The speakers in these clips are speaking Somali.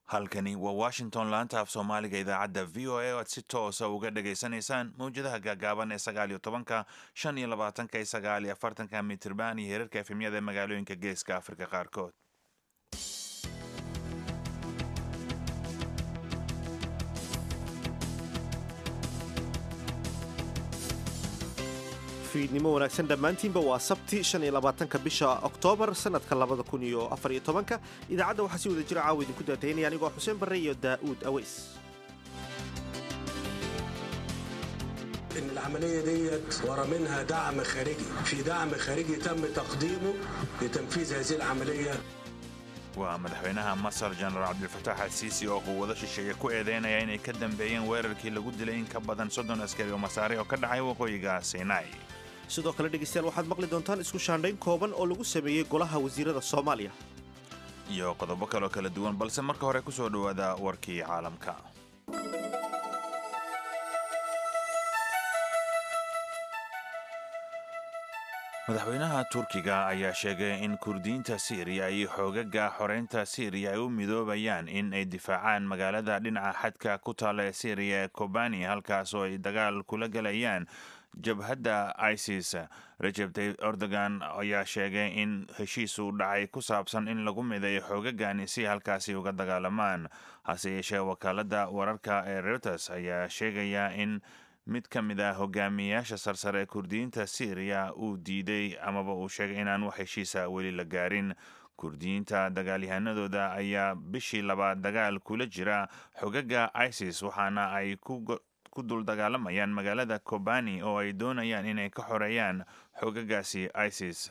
halkani waa washington laanta af soomaaliga idaacadda v o a o aad si toosa uga dhagaysanaysaan mawjadaha gaagaaban ee sagaal iyo tobanka shan iyo labaatanka iyo sagaal iyo afartanka mitirban iyo heerarka efemyada ee magaalooyinka geeska afrika qaarkood fiidnimo wanaagsan dhammaantiinba waa sabti shan iyo labaatanka bisha oktoobar sanadka labada kun iyo afar iyo tobanka idaacadda waxaa si wada jira caawa idinku daataynaya anigoo xuseen barre iyo daa'uud aweys ان العمليه ديت ورا منها دعم خارجي في دعم خارجي تم تقديمه لتنفيذ هذه العمليه waa madaxweynaha masar jenaraal cabdilfataax alsiisi oo quwado shisheeye ku eedeynaya inay ka dambeeyeen weerarkii lagu dilay in ka badan soddon askari oo masaare oo ka dhacay waqooyiga sinai sidoo kale dhegaystayaal waxaad maqli doontaan isku shaandhayn kooban oo lagu sameeyey golaha wasiirada soomaaliya iyo qodobo kaloo kala duwan balse marka hore ku soo dhowaada warkii caalamka madaxweynaha turkiga ayaa sheegay in kurdiyiinta siiriya iyo xoogaga xoreynta siiriya ay u midoobayaan in ay difaacaan magaalada dhinaca xadka ku taalla ee siiriya ee kobani halkaasoo ay dagaal kula galayaan jabhadda isis rajeb tayib erdogan ayaa sheegay in heshiis uu dhacay ku saabsan in lagu midayo xoogagani si halkaasi uga dagaalamaan hase yeeshee wakaaladda wararka ee reuters ayaa sheegaya in mid ka mid ah hogaamiyayaasha sarsare ee kurdiyiinta syriya uu diiday amaba uu sheegay inaan wax heshiisa weli la gaarin kurdiyiinta dagaalyahanadooda ayaa bishii labaad dagaal kula jira xogaga isis waxaana ay ku dul dagaalamayaan magaalada kobani oo ay doonayaan inay ka xoreeyaan xogagaasi isis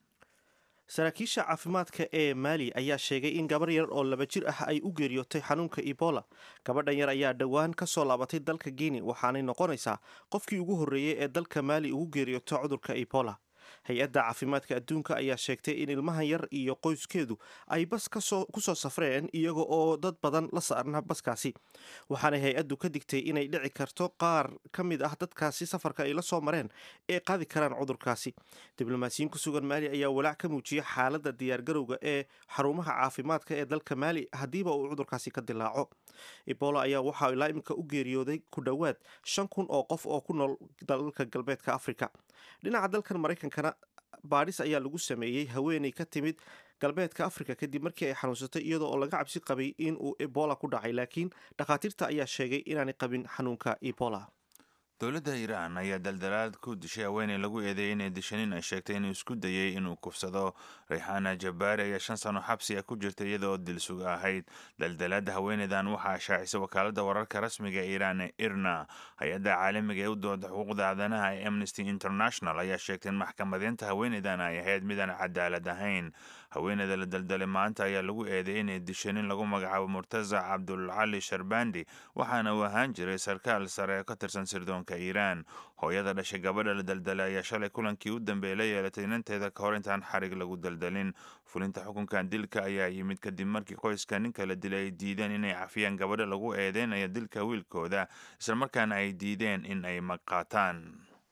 saraakiisha caafimaadka ee maali ayaa sheegay in gabar yar oo laba jir ah ay u geeriyootay xanuunka ebola gabadhan yar ayaa dhowaan ka soo laabatay dalka guinea waxaanay noqonaysaa qofkii ugu horreeyey ee dalka maali ugu geeriyooto cudurka ebola hay-adda caafimaadka adduunka ayaa sheegtay in ilmahan yar iyo qoyskeedu ay bas ku soo safreen iyaga oo dad badan la saarna baskaasi waxaanay hay-addu ka digtay inay dhici karto qaar ka mid ah dadkaasi safarka ay la soo mareen ee qaadi karaan cudurkaasi diblomaasiyiin ku sugan maali ayaa walaac ka muujiyay xaaladda diyaargarowga ee xarumaha caafimaadka ee dalka maali haddiiba uu cudurkaasi ka dilaaco ebola ayaa waxaa ilaa iminka u geeriyooday ku dhowaad shan kun oo qof oo ku nool dalalka galbeedka afrika dhinaca dalkan maraykankana baadhis ayaa lagu sameeyey haweeney ka timid galbeedka afrika kadib markii ay xanuunsatay iyadoo oo laga cabsi qabay in uu ebola ku dhacay laakiin dhakhaatiirta ayaa sheegay inaanay qabin xanuunka ebola dowladda iiraan ayaa daldalaad ku dishay haweeney lagu eedeeyay inay dishanin ay sheegtay inuu isku dayay inuu kufsado rayxaana jabaari ayaa shan sano xabsi ah ku jirta iyadaoo dilsug ahayd daldalaadda haweeneydan waxaa shaacisay wakaaladda wararka rasmiga ee iiraan ee irna hay-adda caalamiga ee u dooda xuquuqda aadanaha ee amnesty international ayaa sheegtay in maxkamadeynta haweeneydan ay ahayd midaan cadaalad ahayn haweeneyda la daldalay maanta ayaa lagu eedeeyay inay dishanin lagu magacaabo murtazac cabdulcali sharbandi waxaana uu ahaan jiray sarkaal sare oo ka tirsan sirdoonka iiraan hooyada dhashay gabadha la daldalay ayaa shalay kulankii u dambeeyay la yeelatay inanteeda ka hor intaan xarig lagu daldalin fulinta xukunkan dilka ayaa yimid kadib markii qoyska ninka la dilay ay diideen inay cafiyaan gabadha lagu eedeynaya dilka wiilkooda islamarkaana ay diideen in ay maqaataan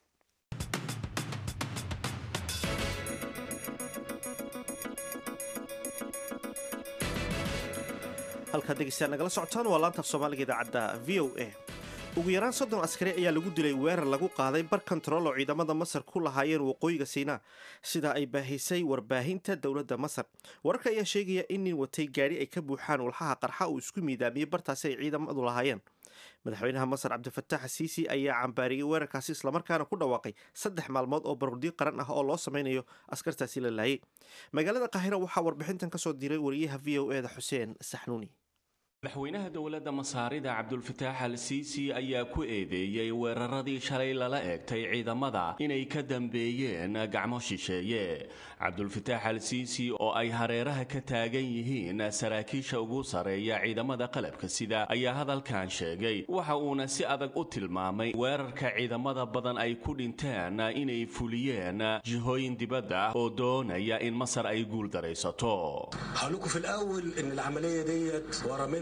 halkaad dhegeystayaal nagala socotaan waa laanta af soomaaliga idaacadda v o a ugu yaraan soddon askari ayaa lagu dilay weerar lagu qaaday bar kontarool oo ciidamada masar ku lahaayeen waqooyiga siinaa sida ay baahisay warbaahinta dowladda masar wararka ayaa sheegaya in nin watay gaadhi ay ka buuxaan walxaha qarxa uu isku miidaamiyey bartaasi ay ciidamadu lahaayeen madaxweynaha masar cabdifataax asiisi ayaa cambaariyey weerarkaasi islamarkaana ku dhawaaqay saddex maalmood oo baruurdiyo qaran ah oo loo sameynayo askartaasi la laayay magaalada qaahira waxaa warbixintan kasoo diray wariyaha v o e da xuseen saxnuuni madaxweynaha dowladda masaarida cabdulfataax al siisi ayaa ku eedeeyey weeraradii shalay lala eegtay ciidamada inay ka dambeeyeen gacmo shisheeye cabdulfataax al siisi oo ay hareeraha ka taagan yihiin saraakiisha ugu sarreeya ciidamada qalabka sida ayaa hadalkan sheegay waxa uuna si adag u tilmaamay weerarka ciidamada badan ay ku dhinteen inay fuliyeen jihooyin dibadda ah oo doonaya in masar ay guuldaraysato هقول في الاول ان العمليه ديت ورا منها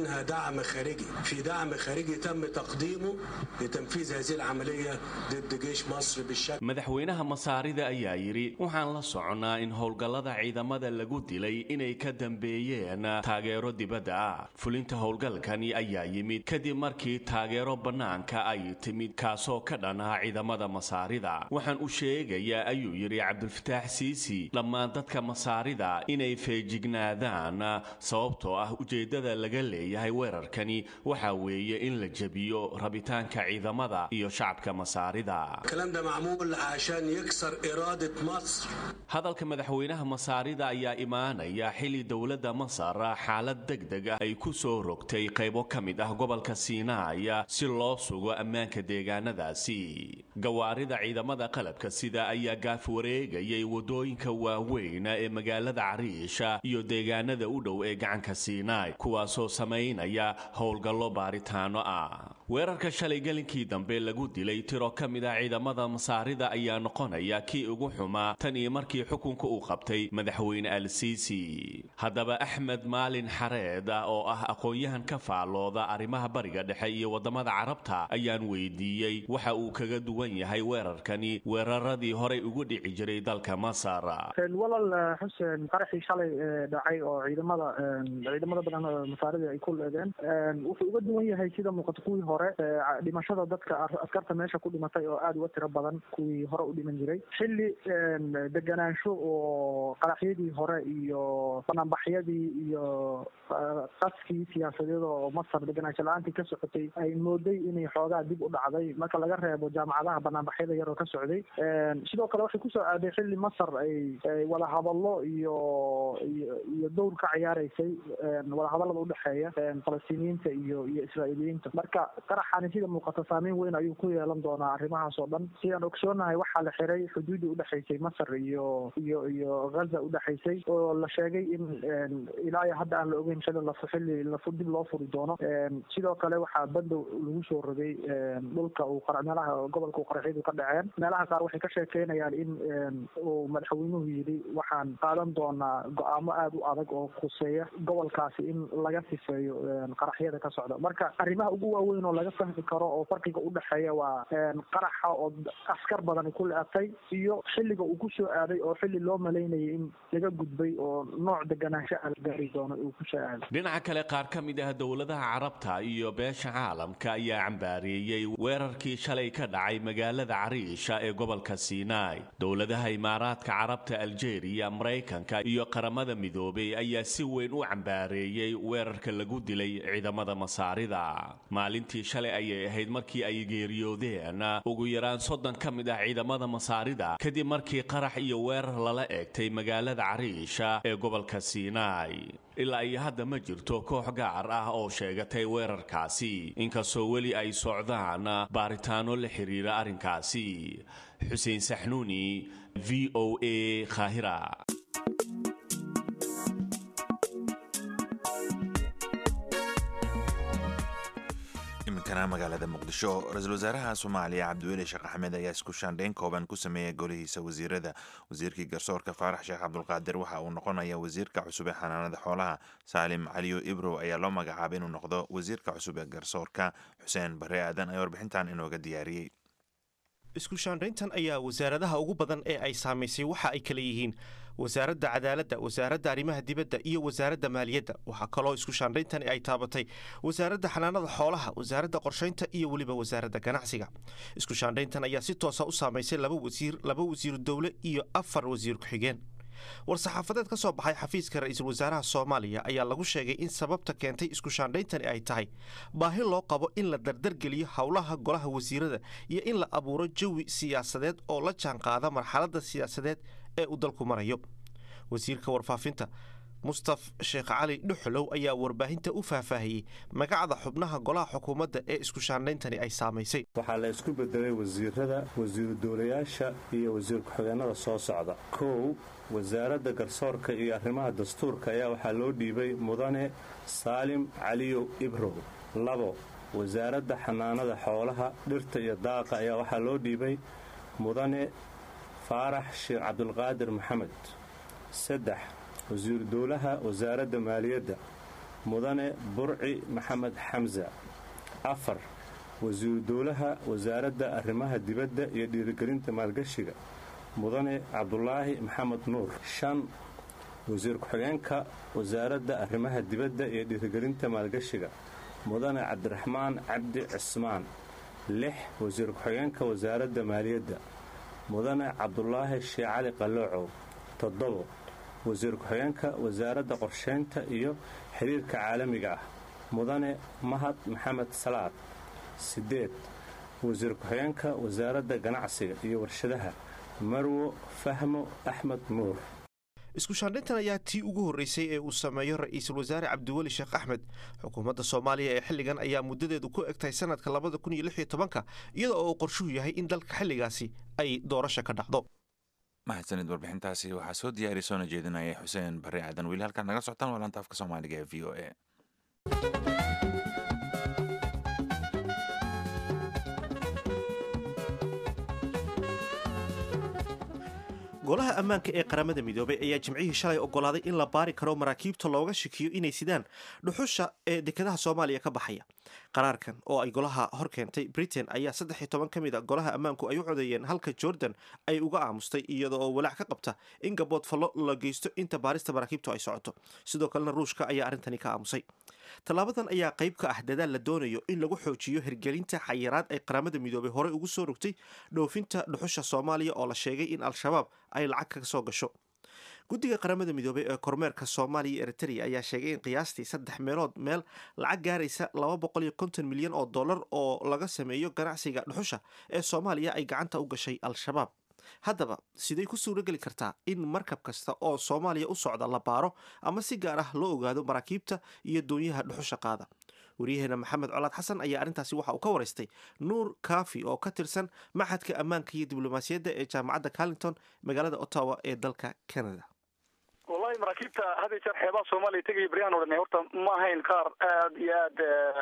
منها دعم خارجي في دعم خارجي تم تقديمه لتنفيذ هذه العملية ضد جيش مصر بالشكل madaxweynaha masaarida ayaa yidhi waxaan la soconnaa in howlgallada ciidamada lagu dilay inay ka dambeeyeen taageero dibadda ah fulinta howlgalkani ayaa yimid kadib markii taageero bannaanka ay timid kaasoo ka dhan ah ciidamada masaarida waxaan u sheegayaa ayuu yidhi cabdulfataax siisi dhammaan dadka masaarida inay feejignaadaan sababtoo ah ujeeddada laga leeyahay weerarkani waxa weeye in la jebiyo rabitaanka ciidamada iyo shacabka masaarida الكلام ده معمول عشان يكسر إرادة مصر hadalka madaxweynaha masaarida ayaa imaanaya xilli dowladda masar xaalad degdeg ah ay ku soo rogtay qaybo ka mid ah gobolka siinaaya si loo sugo ammaanka deegaanadaasi gawaarida ciidamada qalabka sida ayaa gaaf wareegayay waddooyinka waaweyn ee magaalada cariisha iyo deegaanada u dhow ee gacanka siinaay kuwaasoo samaynaya howlgallo baaritaano ah weerarka shalay gelinkii dambe lagu dilay tiro ka mid ah ciidamada masaarida ayaa noqonaya kii ugu xumaa tan iyo markii xukunka uu qabtay madaxweyne al siisi haddaba axmed maalin xareed oo ah aqoon-yahan ka faallooda arrimaha bariga dhexe iyo waddamada carabta ayaan weydiiyey waxa uu kaga duwan yahay weerarkani weeraradii horey ugu dhici jiray dalka masar walal xuseen qaraxii shalay dhacay oo ciidamada ciidamada badan masaarida ay ku leedeen wuxuu uga duwan yahay sida muuqata kuwii hore dhimashada dadka askarta meesha ku dhimatay oo aada uga tiro badan kuwii hore u dhiman jiray xilli deganaansho oo qaraxyadii hore iyo banaanbaxyadii iyo qaskii siyaasadeed oo masar deganaansho la-aantii ka socotay ay mooday inay xoogaa dib u dhacday marka laga reebo jaamacadaha banaanbaxyada yar oo ka socday sidoo kale waxay kusoo aaday xilli masar ay wada hadallo iyo iyo dowr ka ciyaareysay wadahadallada udhexeeya falastiiniyiinta iyo iyo israa'iiliyiinta marka qaraxani sida muuqata saameyn weyn ayuu ku yeelan doonaa arrimahaas oo dhan sidaan ogsoonahay waxaa la xiray xuduudii udhexaysay masar iyo iyo iyo ghaza udhexaysay oo la sheegay in ilaa iyo hadda aan la ogeyn xilli la xilli la dib loo furi doono sidoo kale waxaa bandow lagu soo rogay dhulka uu meelaha gobolka uu qaraxyadu ka dhaceen meelaha qaar waxay ka sheekeynayaan in uu madaxweynuhu yidhi waxaan qaadan doonaa go-aamo aada u adag oo khuseeya gobolkaasi in laga sifeeyo qaraxyada ka socda marka arrimaha ugu waaweyn oo laga fahmi karo oo farqiga udhexeeya waa qaraxa oo askar badani ku le-atay iyo xilliga uu ku soo aaday oo xilli loo malaynayay in laga gudbay oo nooc deganaansho ah la gaari doono uu ku soo aaday dhinaca kale qaar ka mid ah dowladaha carabta iyo beesha caalamka ayaa cambaareeyey weerarkii shalay ka dhacay magaalada cariisha ee gobolka siinaai dowladaha imaaraadka carabta aljeeriya maraykanka iyo qaramada midoobay ayaa si weyn u cambaareeyey weerarka lagu dilay ciidamada masaarida maalintii shalay ayay ahayd markii ay geeriyoodeen ugu yaraan soddon ka mid ah ciidamada masaarida kadib markii qarax iyo weerar lala eegtay magaalada cariisha ee gobolka siinaai ilaa iyo hadda ma jirto koox gaar ah oo sheegatay weerarkaasi inkastoo weli ay socdaan baaritaano la xiriira arrinkaasi xuseen saxnuuni v o a khahira iminkana magaalada muqdisho ra-iisul wasaaraha soomaaliya cabdiweli sheekh axmed ayaa isku shaandhayn kooban ku sameeyay golihiisa wasiirada wasiirkii garsoorka faarax sheekh cabdulqaadir waxa uu noqonaya wasiirka cusub ee xanaanada xoolaha saalim caliyo ibrow ayaa loo magacaabay inuu noqdo wasiirka cusub ee garsoorka xuseen bare aadan ayaa warbixintan inooga diyaariyey isku shaandhayntan ayaa wasaaradaha ugu badan ee ay saamaysay waxa ay kala yihiin wasaaradda cadaaladda wasaaradda arrimaha dibadda iyo wasaaradda maaliyadda waxaa kaloo isku shaandhayntani ay taabatay wasaaradda xanaanada xoolaha wasaaradda qorshaynta iyo weliba wasaaradda ganacsiga isku shaandhayntan ayaa si toosa u saamaysay laba wasiir laba wasiiru dowle iyo afar wasiir ku-xigeen war-saxaafadeed ka soo baxay xafiiska ra-iisul wasaaraha soomaaliya ayaa lagu sheegay in sababta keentay isku shaandhayntani ay tahay baahi loo qabo in la dardargeliyo howlaha golaha wasiirada iyo in la abuuro jawi siyaasadeed oo la jaanqaada marxaladda siyaasadeed ee uu dalku marayo wasiirka warfaafinta mustaf sheekh cali dhuxulow ayaa warbaahinta u faahfaahiyey magacda xubnaha golaha xukuumadda ee isku shaandhayntani ay saamaysay waxaa la isku bedelay wasiirada wasiiru dowlayaasha iyo wasiir ku-xigeenada soo socda kow wasaaradda garsoorka iyo arrimaha dastuurka ayaa waxaa loo dhiibay mudane saalim caliyow ibrow labo wasaaradda xanaanada xoolaha dhirta iyo daaqa ayaa waxaa loo dhiibay mudane faarax sheekh cabdulqaadir maxamed saddex wasiiru dowlaha wasaaradda maaliyadda mudane burci maxamed xamsa afar wasiiru dowlaha wasaaradda arrimaha dibadda iyo dhiirigelinta maalgashiga mudane cabdulaahi maxamed nuur shan wasiir ku-xigeenka wasaaradda arrimaha dibadda iyo dhiirigelinta maalgashiga mudane cabdiraxmaan cabdi cismaan lix wasiir ku-xigeenka wasaaradda maaliyadda mudane cabdulaahi shee cali qaloocow toddobo wasiir ku-xigeenka wasaaradda qorshaynta iyo xiriirka caalamiga ah mudane mahad maxamed salaad siddeed wasiir ku-xigeenka wasaaradda ganacsiga iyo warshadaha marwo fahmo axmed nuur isku shaandhintan ayaa tii ugu horreysay ee uu sameeyo ra-iisul wasaare cabdiweli sheekh axmed xukuumadda soomaaliya ee xilligan ayaa muddadeedu ku egtahay sanadka labada kun iyo lix iyo tobanka iyada oo uu qorshuhu yahay in dalka xilligaasi ay doorasha ka dhacdo mahadsanid warbixintaasi waxaa soo diyaariya soona jeedinaya xuseen barre aadan weli halkaad naga socotaan waa laanta afka soomaaliga ee v o a golaha ammaanka ee qaramada midoobay ayaa jimcihii shalay ogolaaday in la baari karo maraakiibta looga shakiyo inay sidaan dhuxusha ee dekedaha soomaaliya ka baxaya qaraarkan oo ay golaha hor keentay britain ayaa saddex iyo toban ka mid a golaha ammaanku ay u codeeyeen halka jordan ay uga aamustay iyada oo walaac ka qabta in gabood fallo la geysto inta baarista maraakiibtu ay socoto sidoo kalena ruushka ayaa arrintani ka aamusay tallaabadan ayaa qayb ka ah dadaal la doonayo in lagu xoojiyo hirgelinta xayiraad ay qaramada midoobay horey ugu soo rogtay dhoofinta dhuxusha soomaaliya oo la sheegay in al-shabaab ay lacag kaga soo gasho guddiga qaramada midoobay ee kormeerka soomaaliya iyo eritrea ayaa sheegay in qiyaastii saddex meelood meel lacag gaaraysa laba boqol iyo konton milyan oo dollar oo laga sameeyo ganacsiga dhuxusha ee soomaaliya ay gacanta u gashay al-shabaab haddaba siday ku suuro geli kartaa in markab kasta oo soomaaliya u socda la baaro ama si gaar ah loo ogaado maraakiibta iyo doonyaha dhuxusha qaada waryaheena maxamed colaad xasan ayaa arrintaasi waxa uu ka waraystay nuur kaafi oo ka tirsan maxadka ammaanka iyo diblomaasiyadda ee jaamacadda carlington magaalada ottawa ee dalka canada wallahi maraakiibta had iyo jeer xeebaha soomaaliya tegaya beryaan o dhan horta ma ahayn qaar aad iyo aad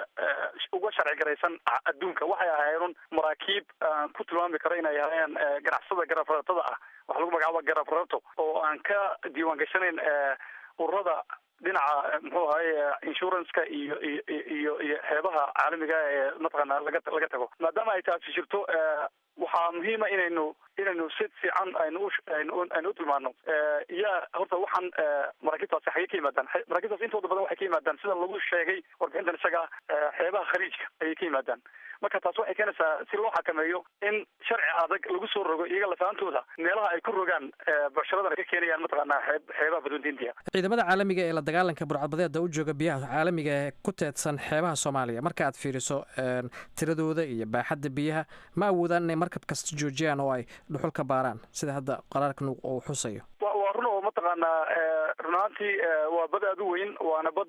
uga sharci garaysan adduunka waxay ahaayeen maraakiib aan ku tilmaami karo inay ahaayeen ganacsada garafaratada ah waxa lagu magacaaba garafarato oo aan ka diiwaan gashanayn ururada dhinaca muxuu ahaye insuranceka iyo iyo iyo iyo xeebaha caalamiga ee mataqaana laga laga tago maadaama ay taasi jirto waxaa muhiima inaynu inaynu si fiican aynu aynu utilmaano yaa horta waxaan maraakiibtaasi xagee ka yimaadaan maraakiibtaas intooda badan waxay ka yimaadaan sida lagu sheegay warbixintan isaga xeebaha khaliijka ayay ka yimaadaan marka taas waxay keenaysaa si loo xakameeyo in sharci adag lagu soo rogo iyaga lafaantooda meelaha ay ku rogaan bucsharadan ay ka keenayaan mataqaanaa xeeb xeebaha badweynta india ciidamada caalamiga ee la dagaalanka burcadbadeeda u jooga biyaha caalamiga ee ku teedsan xeebaha soomaaliya marka aad fiiriso tiradooda iyo baaxadda biyaha ma awoodaan inay markab kasta joojiyaan oo ay dhuxul ka baaraan sida hadda qaraarkan uu xusayo waa run oo mataqaanaa run ahaantii waa bad aad u weyn waana bad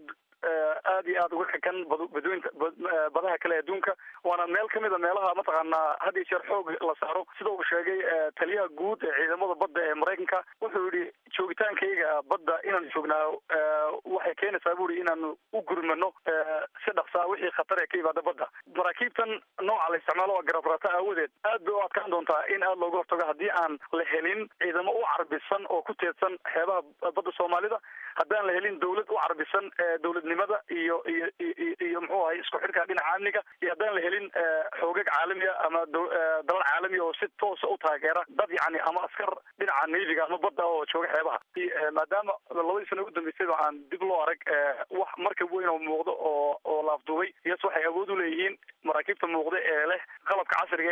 aad iyo aad uga kakan badweynta badaha kale adduunka waana meel kamid a meelaha mataqaanaa had iyo jeer xoog la saaro sida uu sheegay taliyaha guud ee ciidamada badda ee maraykanka wuxuu yihi joogitaankayga badda inaan joognaa waxay keenaysaa bu i inaanu u gurmano si dhaqsaa wixii khatar ee ka yimaada badda maraakiibtan nooca la isticmaalo waa garabrata aawadeed aad bay u adkaan doontaa in aad looga hortago haddii aan la helin ciidamo u carbisan oo ku teedsan xeebaha badda soomaalida haddaan la helin dawlad u carbisan dawladnimada iyo iyo iyo muxuu ahay isku xidhka dhinaca amniga iyo haddaan la helin xoogag caalamiya ama dalal caalamiya oo si toosa u taageera dad yacni ama askar dhinaca navy-ga ama badda oo jooga xeebaha maadaama labadii sano ugu dambeysayba aan dib loo arag wax markab weyn oo muuqdo oo oo laafduubay iyas waxay awood u leeyihiin maraakiibta muuqda ee leh qalabka casriga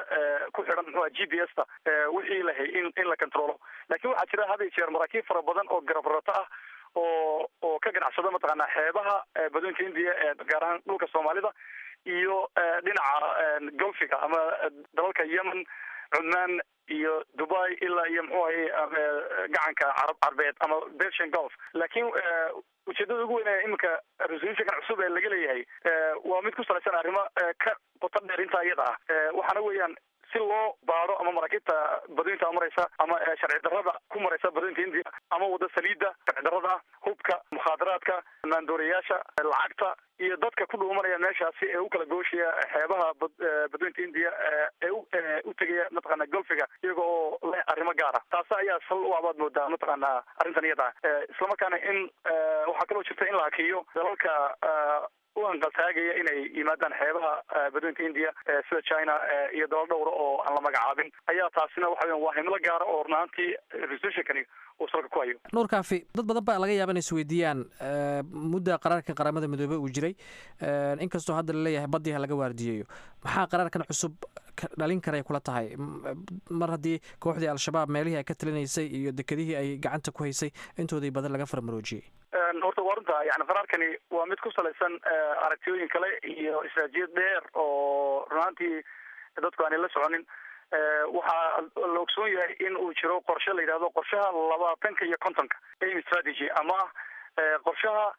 ee ku xidhan muxuha g p s ta wixii lahay in in la controlo lakin waxaa jira had iyo jeer maraakiib fara badan oo garabrato ah oo oo ka ganacsada mataqaanaa xeebaha badweynka indiya ee gaar ahaan dhulka soomaalida iyo dhinaca golfiga ama dalalka yemen cumaan iyo dubai ilaa iyo muxuu ahay gacanka carab carbeed ama persian golf laakiin ujeedada ugu weyn ee iminka resolutionkan cusub ee laga leeyahay waa mid ku salaysan arrimo ka qoto dheer intaa iyada ah waxaana weeyaan si loo baaro ama maraakiibta badweynta maraysa ama sharci darrada ku maraysa badweynta india ama wada saliida sharci darrada hubka mukhaadaraadka maandoorayaasha lacagta iyo dadka ku dhuumanaya meeshaasi ee u kala gooshaya xeebaha badweynta india ee u tegaya mataqaana golfiga iyaga oo leh arrimo gaara taasi ayaa sal u abaad moodaa mataqaana arrintan iyada islamarkaana in waxaa kaloo jirta in la hakiyo dalalka u anqaltaagaya inay yimaadaan xeebaha badweynta india sida china iyo dalal dhowra oo aan la magacaabin ayaa taasina waxa weyan waa himlo gaara oo runaantii resolutionkani uu salka ku hayo nuur kaafi dad badan baa laga yaaba inay isweydiiyaan mudda qaraarkan qaramada midoobey uu jiray inkastoo hadda laleeyahay baddii ha laga waardiyeeyo maxaa qaraarkan cusub dhalin karay kula tahay mar haddii kooxdii al-shabaab meelihii ay ka talinaysay iyo dekedihii ay gacanta ku haysay intoodii badan laga farmaroojiyey horta waa runta yani qaraarkani waa mid ku salaysan aragtiyooyin kale iyo istraatijiyad dheer oo runaantii dadku aanay la soconin waxaa la ogsoon yahay in uu jiro qorshe la yidhahdo qorshaha labaatanka iyo kontonka aim strategy ama qorshaha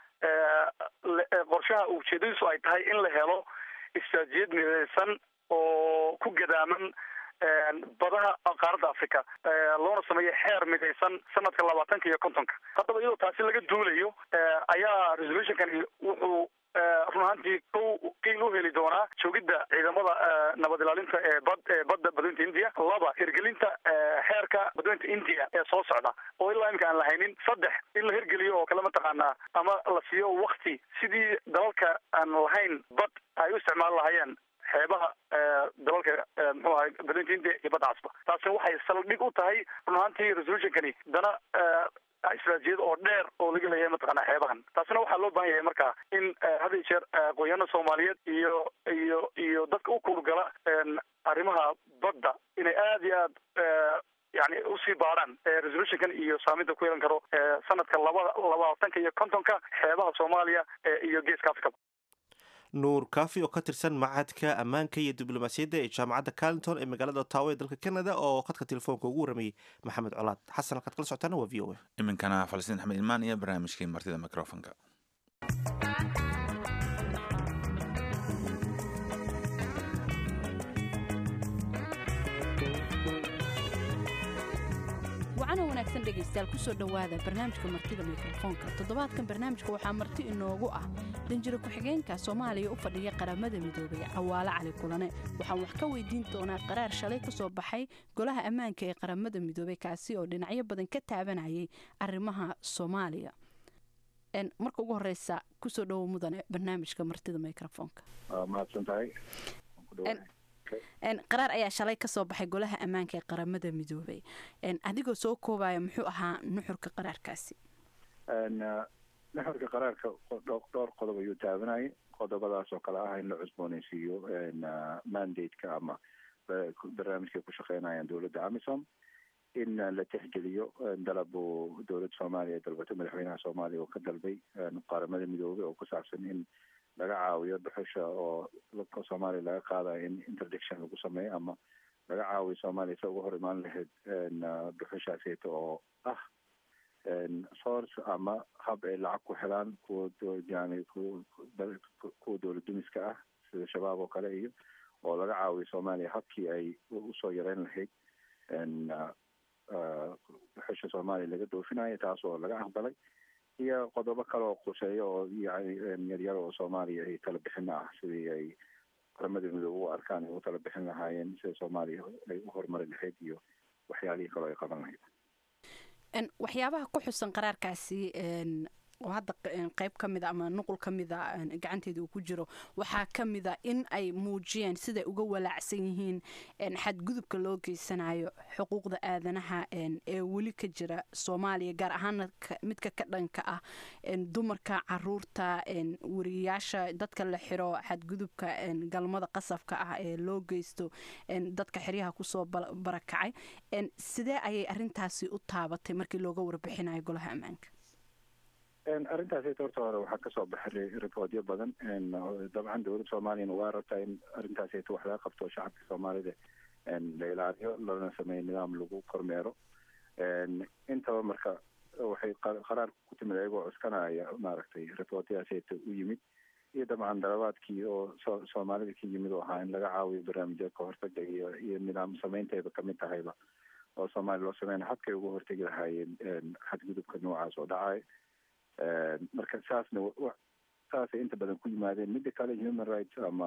qorshaha ujeedadiisu ay tahay in la helo istraatijiyad mideysan oo ku gadaaman badaha qaaradda africa loona sameeyo xeer midaysan sanadka labaatanka iyo kontonka haddaba iyadoo taasi laga duulayo ayaa resolutionkani wuxuu run ahaantii kow qiil u heli doonaa joogidda ciidamada nabad ilaalinta ee bad ee badda badweynta india laba hirgelinta xeerka badweynta india ee soo socda oo ilaa imika aan lahaynin saddex in la hirgeliyo oo kale mataqaanaa ama la siiyo wakti sidii dalalka aan lahayn bad ay u isticmaali lahaayeen xeebaha dalalka muxuu ahay badweynta india iyo badda casba taasina waxay saldhig u tahay run ahaantii resolutionkani dana istraatijiyad oo dheer oo laga leeyahay mataqaana xeebahan taasina waxaa loo baahan yahay marka in had iyo jeer aqoonyahana soomaaliyeed iyo iyo iyo dadka u kuulgala arrimaha badda inay aada iyo aad yani usii baadhaan resolutionkan iyo saaminta ku yeelan karo sanadka labada labaatanka iyo kontonka xeebaha soomaaliya iyo geeska africa nuur kaafi oo ka tirsan macadka ammaanka iyo diblomaasiyadda ee jaamacadda carlington ee magaalada ottawa ee dalka canada oo khadka telefoonka ugu waramayey maxamed colaad xasan halkaad kala socotaana waa v o a iminkana falastiin axmed ilmaan iyo barnaamijkii martida microfonka wacana wanaagsan dhegaystayaal kusoo dhowaada barnaamijka martida mikrofoonka toddobaadkan barnaamijka waxaa marti inoogu ah danjiro ku-xigeenka soomaaliya u fadhiya qaramada midoobay cawaale cali kulane waxaan wax ka weydiin doonaa qaraar shalay ka soo baxay golaha ammaanka ee qaramada midoobey kaasi oo dhinacyo badan ka taabanayay arrimaha soomaaliya marka ugu horeysa kusoo dhowo mudane barnaamijka martida mikrofoonka mahadsantahay qaraar ayaa shalay ka soo baxay golaha ammaanka ee qaramada midoobay adigoo soo koobaya muxuu ahaa nuxurka qaraarkaasi nuxurka qaraarka dhowr qodob ayuu taabanayay qodobadaas oo kale ah in la cusbooneysiiyo mandate-ka ama barnaamijkay ku shaqeynayaan dowladda amisom in la tixgeliyo dalab uu dowladda soomaaliya dalbato madaxweynaha soomaaliya oo ka dalbay qaramada midoobay oo ku saabsan in laga caawiyo dhuxusha oo soomaaliya laga qaadayo in interdiction lagu sameeyo ama laga caawiyo soomaaliya sa uga hor imaan lahayd dhuxushaaseyta oo ah source ama hab ay lacag ku helaan kuwa yani kuwa dowlad dumiska ah sida shabaab oo kale iyo oo laga caawiyo soomaaliya habkii ay usoo yareyn lahayd dhuxusha soomaaliya laga doofinayo taas oo laga aqbalay iyo qodobo kale oo quseeyo oo yani yaryar oo soomaaliya ay tala bixin ah sidii ay qaramada midoobe u arkaan ay u tala bixin lahaayeen sida soomaaliya ay u horumari lahayd iyo waxyaalihii kaleo ay qaban lahayd waxyaabaha ku xusan qaraarkaasi oo hadda qeyb ka mida ama nuqul ka mida gacanteeda uu ku jiro waxaa ka mida in ay muujiyeen siday uga walaacsan yihiin xadgudubka loo geysanayo xuquuqda aadanaha ee weli ka jira soomaaliya gaar ahaana midka ka dhanka ah dumarka caruurta wariyayaasha dadka la xiro xadgudubka galmada qasabka ah ee loo geysto dadka xeryaha kusoo barakacay sidee ayay arintaasi u taabatay markii looga warbixinayo golaha ammaanka arrintaasi horta hore waxaa kasoo baxay riboodyo badan dabcan dowladda soomaaliyana waa rabtaa in arrintaasita wax laga qabto shacabka soomaalida la ilaaliyo lana sameeyo nidaam lagu kormeero intaba marka waxay qaraar ku timid ayagoo cuskanaya maaragtay riboodyaasita u yimid iyo dabcan dalabaadkii oo so soomaalida ka yimid oo ahaa in laga caawiyo barnaamijya ka hortaga iyo iyo nidaam sameynteeda kamid tahayba oo soomaaliya loo sameyna habkay uga hortegi lahaayeen xadgudubka noocaas oo dhacay marka saasna saasay inta badan ku yimaadeen midda kale human rights ama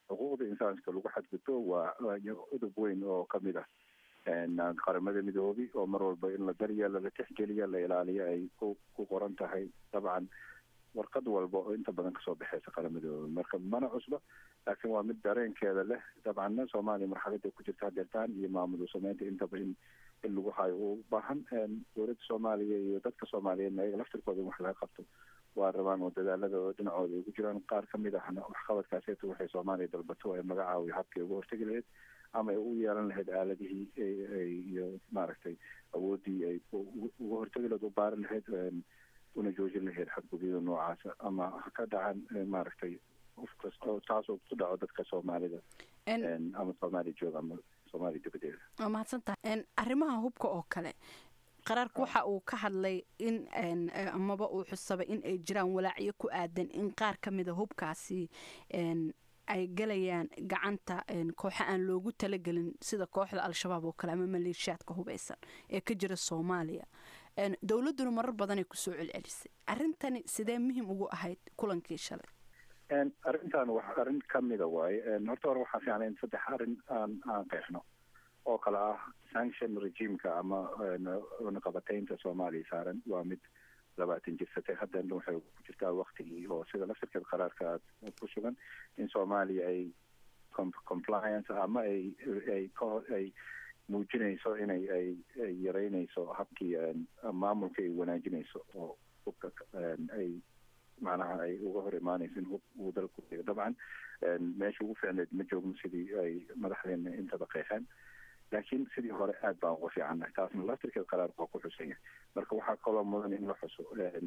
xuquuqda insaanka lagu xadgudbo waa udub weyn oo kamid ah qaramada midoobay oo mar walba in la daryeelo la tixgeliya la ilaaliyo ay ku ku qoran tahay dabcan warqad walba oo inta badan kasoo baxeysa qarammadooda marka mana cusba laakiin waa mid dareenkeeda leh dabcanna soomaaliya marxalada ku jirta hadeertaan iyo maamul sameynta intaba in in lagu hayo u baahan dowladda soomaaliya iyo dadka soomaaliyeedna ayaga laftirkooda in wax laga qabto waa rabaan oo dadaalada oo dhinacooda ay ku jiraan qaar kamid ahna waxqabadkaaseeta waxay soomaaliya dalbato ay magacaawiyo habkii uga hortegi lahayd ama ay u yeelan lahayd aaladihii iyo maaragtay awoodii ay uga hortegi lahayd u baari lahayd una joojin lahayd xadgudyada noocaasa ama ha ka dhacan maaragtay qof kasta taasoo ku dhaco dadka soomaalida ama soomaaliya jooga ama soomaaliya dabadeeda waa mahadsantahay arrimaha hubka oo kale qaraarku waxa uu ka hadlay in amaba uu xusabay in ay jiraan walaacyo ku aadan in qaar ka mida hubkaasi ay galayaan gacanta kooxa aan loogu talagelin sida kooxda al-shabaab oo kale ama maleeshiyaadka hubeysan ee ka jira soomaaliya dowladduna marar badanay kusoo celcelisay arrintani sidee muhiim ugu ahayd kulankii shalay arrintan wax arrin kamida waaye horta hore waxaa fiicnay in saddex arrin aan aan qeexno oo kale ah sanction regimeka ama naqabateynta soomaaliya saaran waa mid labaatan jirsatay haddana waxay ku jirtaa waktigii oo sida laftirkeed qaraarka aad ku sugan in soomaaliya ay compliance ama ay ay ay muujinayso inay ay ay yareynayso habkii maamulka ay wanaajinayso oo hubka ay macnaha ay uga hor imaanayso in hub uu dalku dhigo dabcan meesha ugu fiicneed ma joogno sidii ay madaxdeena intaba qeexeen laakiin sidii hore aad baan uga fiicannahay taasna laftirkeed qaraarku waa ku xusan yahay marka waxaa kaloo mudan in la xuso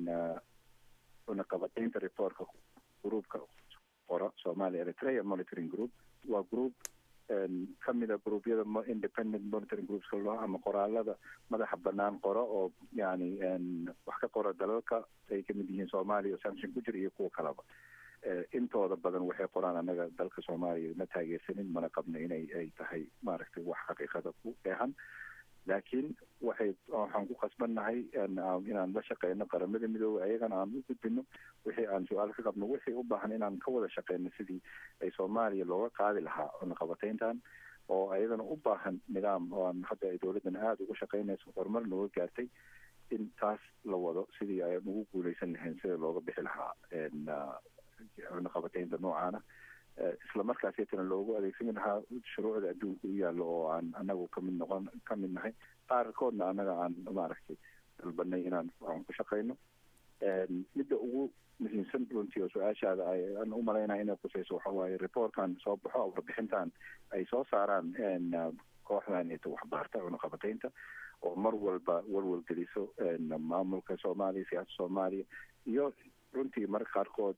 naqabateynta reportka groupka qora somalia eritrea monitoring group waa group kamida gruubyada independent monitoring groups loo ama qoraalada madaxa banaan qora oo yani wax ka qora dalalka ay kamid yihiin soomaaliya oo sanction ku jira iyo kuwa kaleba intooda badan waxay qoraan anaga dalka soomaaliya ma taageersanin mana qabno inay ay tahay maaragtay wax xaqiiqada ku dheehan laakiin waxay waxaan ku qasbannahay inaan la shaqeyno qaramada midoobey ayagana aan u gudbino wixii aan su-aal ka qabno wixii u baahan inaan ka wada shaqeyno sidii ay soomaaliya looga qaadi lahaa cunaqabateyntan oo ayadana u baahan nidaam oo aan hadda ay dowladdan aada uga shaqeynayso horumar nooga gaartay in taas la wado sidii ayaan ugu guuleysan lahayn sida looga bixi lahaa cunaqabateynta noocaana isla markaasitana loogu adeegsan lahaa shuruucda adduunka u yaallo oo aan anagu kamid noqon kamid nahay qaarkoodna annaga aan maaragtay dalbanay inaan aan ku shaqeyno midda ugu muhiimsan runtii oo su-aashaada aan u malaynaya inay qusayso waxa waaye reportkan soo baxo warbixintan ay soo saaraan kooxdan ita waxbaarta cunaqabateynta oo mar walba walwal geliso maamulka soomaaliya siyaasada soomaaliya iyo runtii marka qaarkood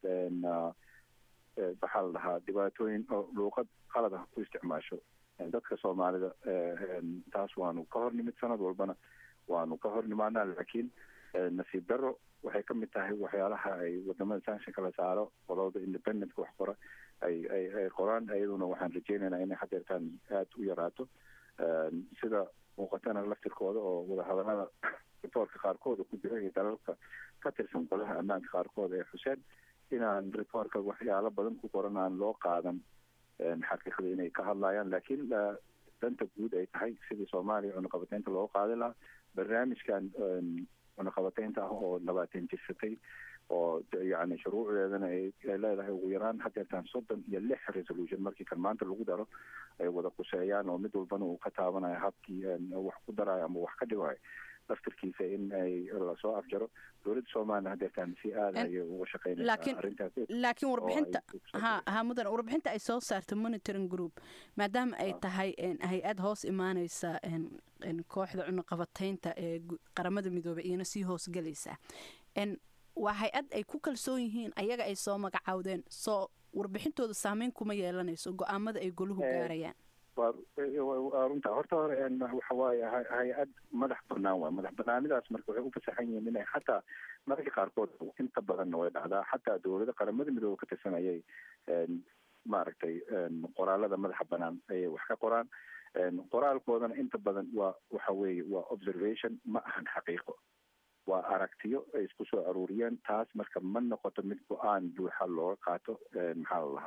waxaa la dhahaa dhibaatooyin oo luuqad qalad ah ku isticmaasho dadka soomaalida taas waanu ka hor nimid sanad walbana waanu ka hor nimaanaa laakiin nasiib daro waxay kamid tahay waxyaalaha ay wadamada sanctionka la saaro qolada independentka wax qora ay ay ay qoraan iyaduna waxaan rajeynaynaa inay hadeertaan aada u yaraato sida muuqatana laftirkooda oo wadahadalada reportka qaarkooda ku jira iyo dalalka ka tirsan golaha ammaanka qaarkood ee xuseen inaan reportka waxyaalo badan ku qoran aan loo qaadan xaqiiqda inay ka hadlayaan laakiin danta guud ay tahay sidii soomaaliya cunaqabateynta looga qaadi lahaa barnaamijkan cunaqabateynta ah oo labaatan jirsatay oo yani shuruucdeedana ay leedahay ugu yaraan hadeertaan soddon iyo lix resolution markii kan maanta lagu daro ay wada quseeyaan oo mid walbana uu ka taabanayo habkii wax ku darayo ama wax ka dhigayo laftirkiisa in ay lasoo afjaro dowladda soomaliya hadeertaan si aada ayay uga shaqeynaysaa arrintaas laakiin warbixinta ha ha mudan warbixinta ay soo saarta monitoring group maadaama ay tahay hay-ad hoos imaaneysa kooxda cunaqabateynta ee qaramada midoobey iyana sii hoosgelaysa waa hay-ad ay ku kalsoon yihiin ayaga ay soo magacaawdeen soo warbixintooda saameyn kuma yeelanayso go-aamada ay goluhu gaarayaan waa runta horta hore waxa waaye hay-ad madax banaan waay madax banaanidaas marka waxay u fasaxan yihiin inay xataa mararka qaarkood inta badanna way dhacdaa xataa dowlada qaramada midoobe ka tirsan ayay maaragtay qoraalada madaxa banaan ayay wax ka qoraan qoraalkoodana inta badan waa waxa weeye waa observation ma ahan xaqiiqo waa aragtiyo ay isku soo aruuriyeen taas marka ma noqoto mid go-aan buuxa looga qaato maxaa la lahaa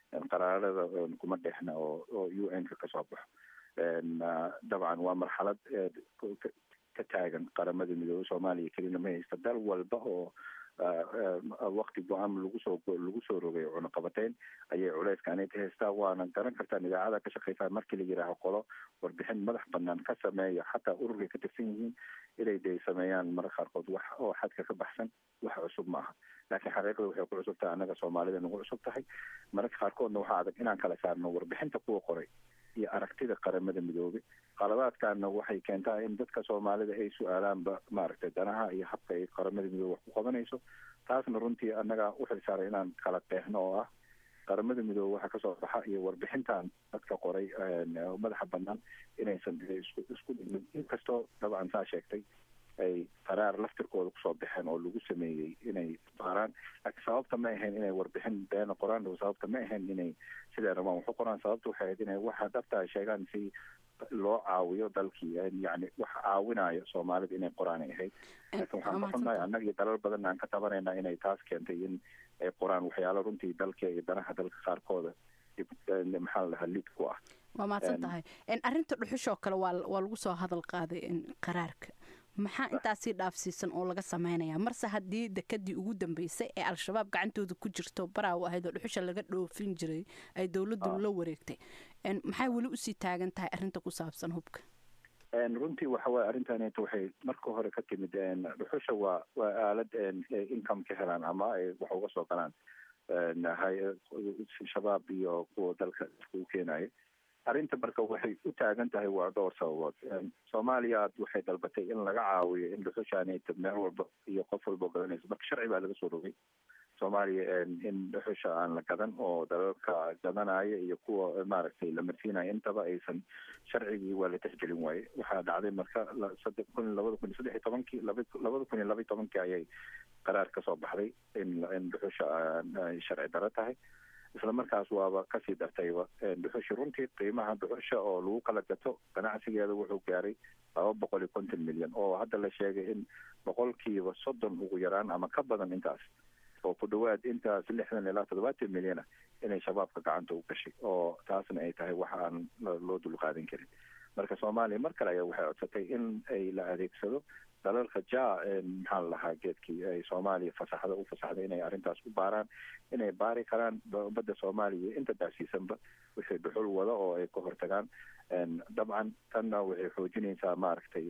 qaraarada kuma dhexna oo oo u n ka kasoo baxo dabcan waa marxalad ka taagan qaramada midoobey soomaaliya kelina ma haysta dal walba oo wakti go-aan lagu soo lagu soo rogay cunaqabateyn ayay culeyskaanay ka haystaa waana garan kartaan idaacada ka shaqeysaa markii la yidhaaho qolo warbixin madax banaan ka sameeya xataa ururkay ka tirsan yihiin inay de sameeyaan mararka qaarkood wax oo xadka ka baxsan wax cusub maaha laakiin xaqiiqda waxay ku cusub tahay annaga soomaalida nagu cusub tahay mararka qaarkoodna waxaa adag inaan kala saarno warbixinta kuwa qoray iyo aragtida qaramada midoobey qaladaadkaana waxay keentaa in dadka soomaalida ay su-aalaanba maaragtay danaha iyo habka ay qaramada midoobe wax ku qabanayso taasna runtii annaga u xilsaaray inaan kala qeexno oo ah qaramada midoobe waxa kasoo baxa iyo warbixintan dadka qoray madaxa banaan inaysan isku isku dhimin inkastoo dabcan saa sheegtay ay qaraar laftirkooda kusoo baxeen oo lagu sameeyey inay baaraan laakiin sababta ma ahayn inay warbixin beena qoraan sababta ma ahayn inay siday rabaan waxu qoraan sababta waxay ahayd inay waxa dhabtaa sheegaan si loo caawiyo dalkii yani wax caawinayo soomaalida inay qoraanay ahayd laakiin waxaan ka xunnahay annaga iyo dalal badan aan ka tabanayna inay taas keentay in ay qoraan waxyaalo runtii dalka iyo danaha dalka qaarkooda maxaa la dhahaa lid ku ah waa mahadsan tahay arrinta dhuxushoo kale waa waa lagu soo hadal qaaday qaraarka maxaa intaasii dhaafsiisan oo laga samaynayaa marse haddii dekadii ugu dambeysay ee al-shabaab gacantooda ku jirto baraaw ahayd oo dhuxusha laga dhoofin jiray ay dowladdu la wareegtay maxay weli usii taagan tahay arrinta ku saabsan hubka runtii waxa waye arrintaneeta waxay marka hore ka timid dhuxusha waa waa aalad income ka helaan ama ay wax uga soo galaan shabaab iyo kuwa dalka iskugu keenayo arrinta marka waxay u taagan tahay waa dhowr sababood soomaaliya waxay dalbatay in laga caawiyo in dhuxushaanayta meel walba iyo qof walba garanayso marka sharci baa laga soo rogay soomaaliya in dhuxusha aan la gadan oo dalalka gadanaya iyo kuwa maaragtay la marsiinaya intaba aysan sharcigii waa la tixgelin waaye waxaa dhacday marka saddex kun labada kun iyo saddex iyo tobankii labada kun iyo laba iyo tobankii ayay qaraar kasoo baxday in in dhuxusha ay sharci daro tahay isla markaas waaba kasii dartayba dhuxusha runtii qiimaha dhuxusha oo lagu kala gato ganacsigeeda wuxuu gaaray laba boqol iyo konton milyan oo hadda la sheegay in boqolkiiba soddon ugu yaraan ama ka badan intaas oo ku dhawaad intaas lixdan ilaa toddobaatan milyan ah inay shabaabka gacanta u gashay oo taasna ay tahay wax aan loo dulqaadan karin marka soomaaliya mar kale ayaa waxay codsatay in ay la adeegsado dalalka ja maxaa la lahaa geedkii ay soomaaliya fasaxda u fasaxday inay arrintaas u baaraan inay baari karaan badda soomaaliya inta daasiisanba wixii dhuxul wada oo ay ka hortagaan dabcan tanna waxay xoojinaysaa maaragtay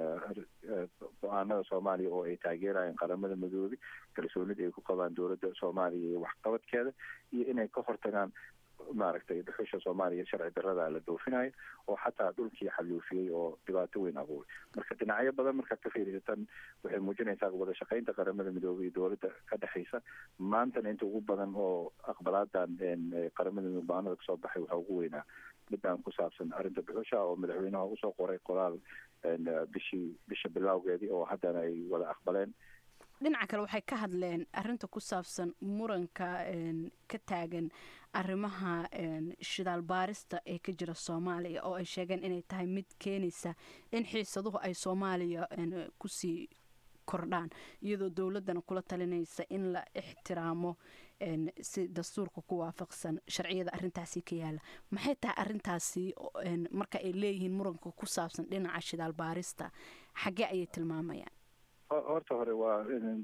go-aanada soomaaliya oo ay taageerayaan qaramada midoobe kalsoonida ay ku qabaan dowladda soomaaliya iyo waxqabadkeeda iyo inay ka hortagaan maaragtay dhuxusha soomaaliya sharci darada la doofinayo oo xataa dhulkii xaluufiyey oo dhibaato weyn abuuray marka dhinacyo badan markaad ka fiirisatan waxay muujinaysaa wada shaqaynta qaramada midoobey iyo dowladda ka dhexaysa maantana inta ugu badan oo aqbalaadan qaramada midoobe go-aanada kasoo baxay waxaa ugu weynaa midaan ku saabsan arrinta dhuxusha oo madaxweynaha usoo qoray qoraal bishii bisha bilowgeedii oo haddana ay wada aqbaleen dhinaca kale waxay ka hadleen arinta ku saabsan muranka ka taagan arrimaha shidaal baarista ee ka jira soomaaliya oo ay sheegeen inay tahay mid keenaysa in xiisaduhu ay soomaaliya kusii kordhaan iyadoo dowladdana kula talinaysa in la ixtiraamo si dastuurka ku waafaqsan sharciyada arintaasi ka yaala maxay tahay arintaasi marka ay leeyihiin muranka ku saabsan dhinaca shidaal baarista xaggee ayay tilmaamayaan horta hore waa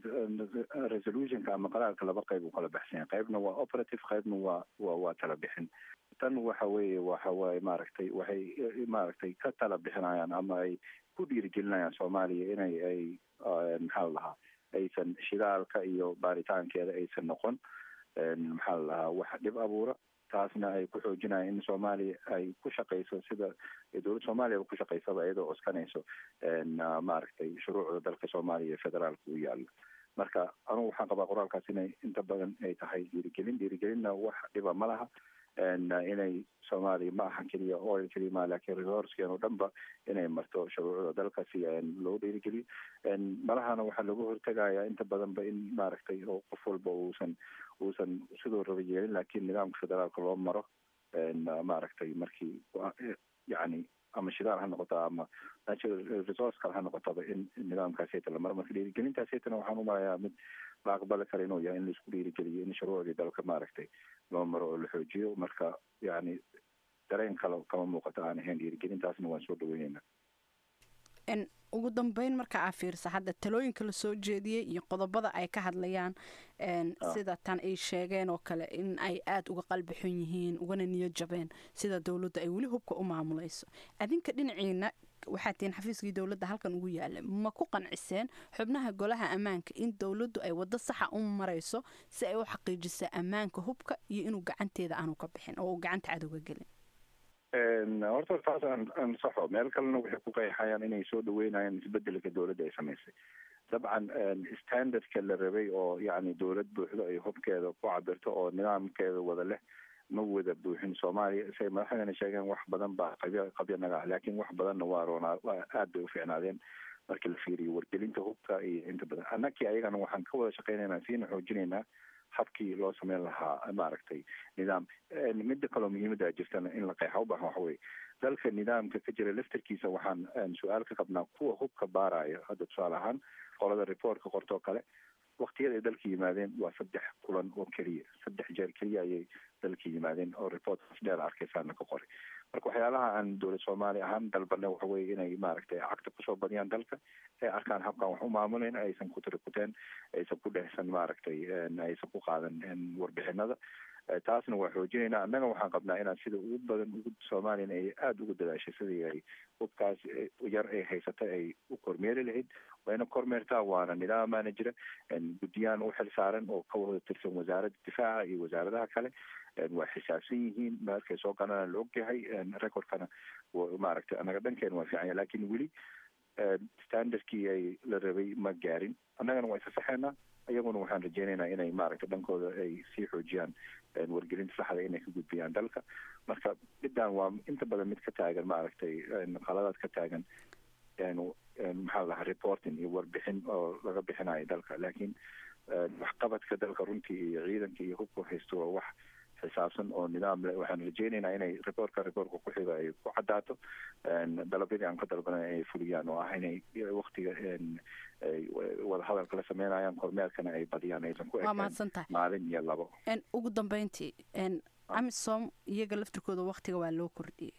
resolutionka ama qaraarka laba qayb u kala baxsanya qaybna waa operative qaybna waa wa waa tala bixin tan waxa weeye waxa waaye maaragtay waxay maaragtay ka tala bixinayaan ama ay ku dhiirigelinayaan soomaaliya inay ay maxaa la lahaa aysan shidaalka iyo baaritaankeeda aysan noqon maxaa la lahaa wax dhib abuura taasna ay ku xoojinayaan in soomaaliya ay ku shaqayso sida dowladda soomaaliya ku shaqaysaba iyadoo oskanayso maaragtay shuruucda dalka soomaaliya ee federaalka u yaalo marka anugu waxaan qabaa qoraalkaas inay inta badan ay tahay dhiirigelin dhiirigelinna wax dhiba ma laha inay soomaaliya ma aha keliya oil keliya ma laakiin resourceen oo dhanba inay marto shuruucda dalka si loo dhiirigeliyo malahana waxaa lagu hortegayaa inta badanba in maaragtay oo qof walba uusan uusan sidoo raba yeelin laakiin nidaamka federaalka loo maro maaragtay markii yani ama shidaal ha noqoto ama natural resource kale ha noqotaba in nidaamkaasayta la maro marka dhiirigelintaasaytana waxaan umalayaa mid la aqbali kara inuu yahay in laisku dhiirigeliyo in shuruucdii dalka maaragtay loo maro oo la xoojiyo marka yani dareen kale kama muuqato aan ahayn dhiirigelintaasna waan soo dhaweyneynaa ugu dambeyn marka aa fiirsa hadda talooyinka lasoo jeediyey iyo qodobada ay ka hadlayaan sida tan ay sheegeen oo kale in ay aada uga qalbi xun yihiin ugana niyo jabeen sida dowladda ay weli hubka u maamulayso adinka dhinaciina waxaa tihiin xafiiskii dowladda halkan ugu yaala ma ku qanciseen xubnaha golaha ammaanka in dowladdu ay waddo saxa u marayso si ay u xaqiijisaa ammaanka hubka iyo inuu gacanteeda aanu ka bixin oo uu gacanta cadowga gelin horta taas aan ansaxo meel kalena waxay ku qeexayaan inay soo dhaweynayaan isbedelka dowladda ay samaysay dabcan standardka la rabay oo yani dowlad buuxdo ay hubkeeda ku cabirto oo nidaamkeeda wada leh ma wada buuxin soomaaliya say madaxdana sheegeen wax badan baa qabya qabya naga ah laakiin wax badanna waa roonaa aad bay u fiicnaadeen markii la fiiriyo wargelinta hubka iyo inta badan annakii ayagana waxaan ka wada shaqeynaynaa siina xoojinaynaa habkii loo sameyn lahaa maaragtay nidaam midda kaloo muhiimada jirtana in la qeexa ubaahan waxa weye dalka nidaamka ka jira laftarkiisa waxaan su-aal ka qabnaa kuwa hubka baaraya hadda tusaale ahaan qolada reportka qortoo kale waktiyada ay dalka yimaadeen waa saddex kulan oo keliya saddex jeer keliya ayay dalka yimaadeen oo reportkaas dheer arkaysaana ka qoray marka waxyaalaha aan dowlad soomaaliya ahaan dalbana waxa weye inay maaragtay cagta kusoo badiyaan dalka ay arkaan habkan wax u maamuleyn aysan ku tirikuteen aysan ku dhehsan maaragtay aysan ku qaadan warbixinada taasna waa xoojinaynaa annaga waxaan qabnaa inaan sida ugu badan ugu soomaaliyana ay aada ugu dadaashay sidii ay hubkaas yar ay haysatay ay u kormeeri lahayd wayna kormeertaa waana nidaamaana jira guddiyaan u xil saaran oo ka wada tirsan wasaaradda difaaca iyo wasaaradaha kale waa xisaabsan yihiin markay soo galanaan la ogyahay recordkana maaragtay annaga dhankeena waa fiican yahay lakin weli standardkii ay la rabay ma gaarin annagana waa isasaxeynaa iyaguna waxaan rajeynaynaa inay maaragtay dhankooda ay sii xoojiyaan wargelinta saxda inay ka gudbiyaan dalka marka middan waa inta badan mid ka taagan maaragtay qaladaad ka taagan maxaa la dhahaa reporting iyo warbixin oo laga bixinayo dalka laakiin waxqabadka dalka runtii iyo ciidanka iyo hubka haysto waa wax xisaabsan oo nidaam leh waxaan rajeynaynaa inay reportka reportka ku xiga ay ku cadaato dalabyadii aan ka dalbanay ay fuliyaan oo ah inay waktiga wadahadalka la sameynayaan kormeerkana ay badiyaan aysan ku ekaan maalin iyo labo ugu dambeyntii amisom iyaga laftirkooda waktiga waa loo kordhiyey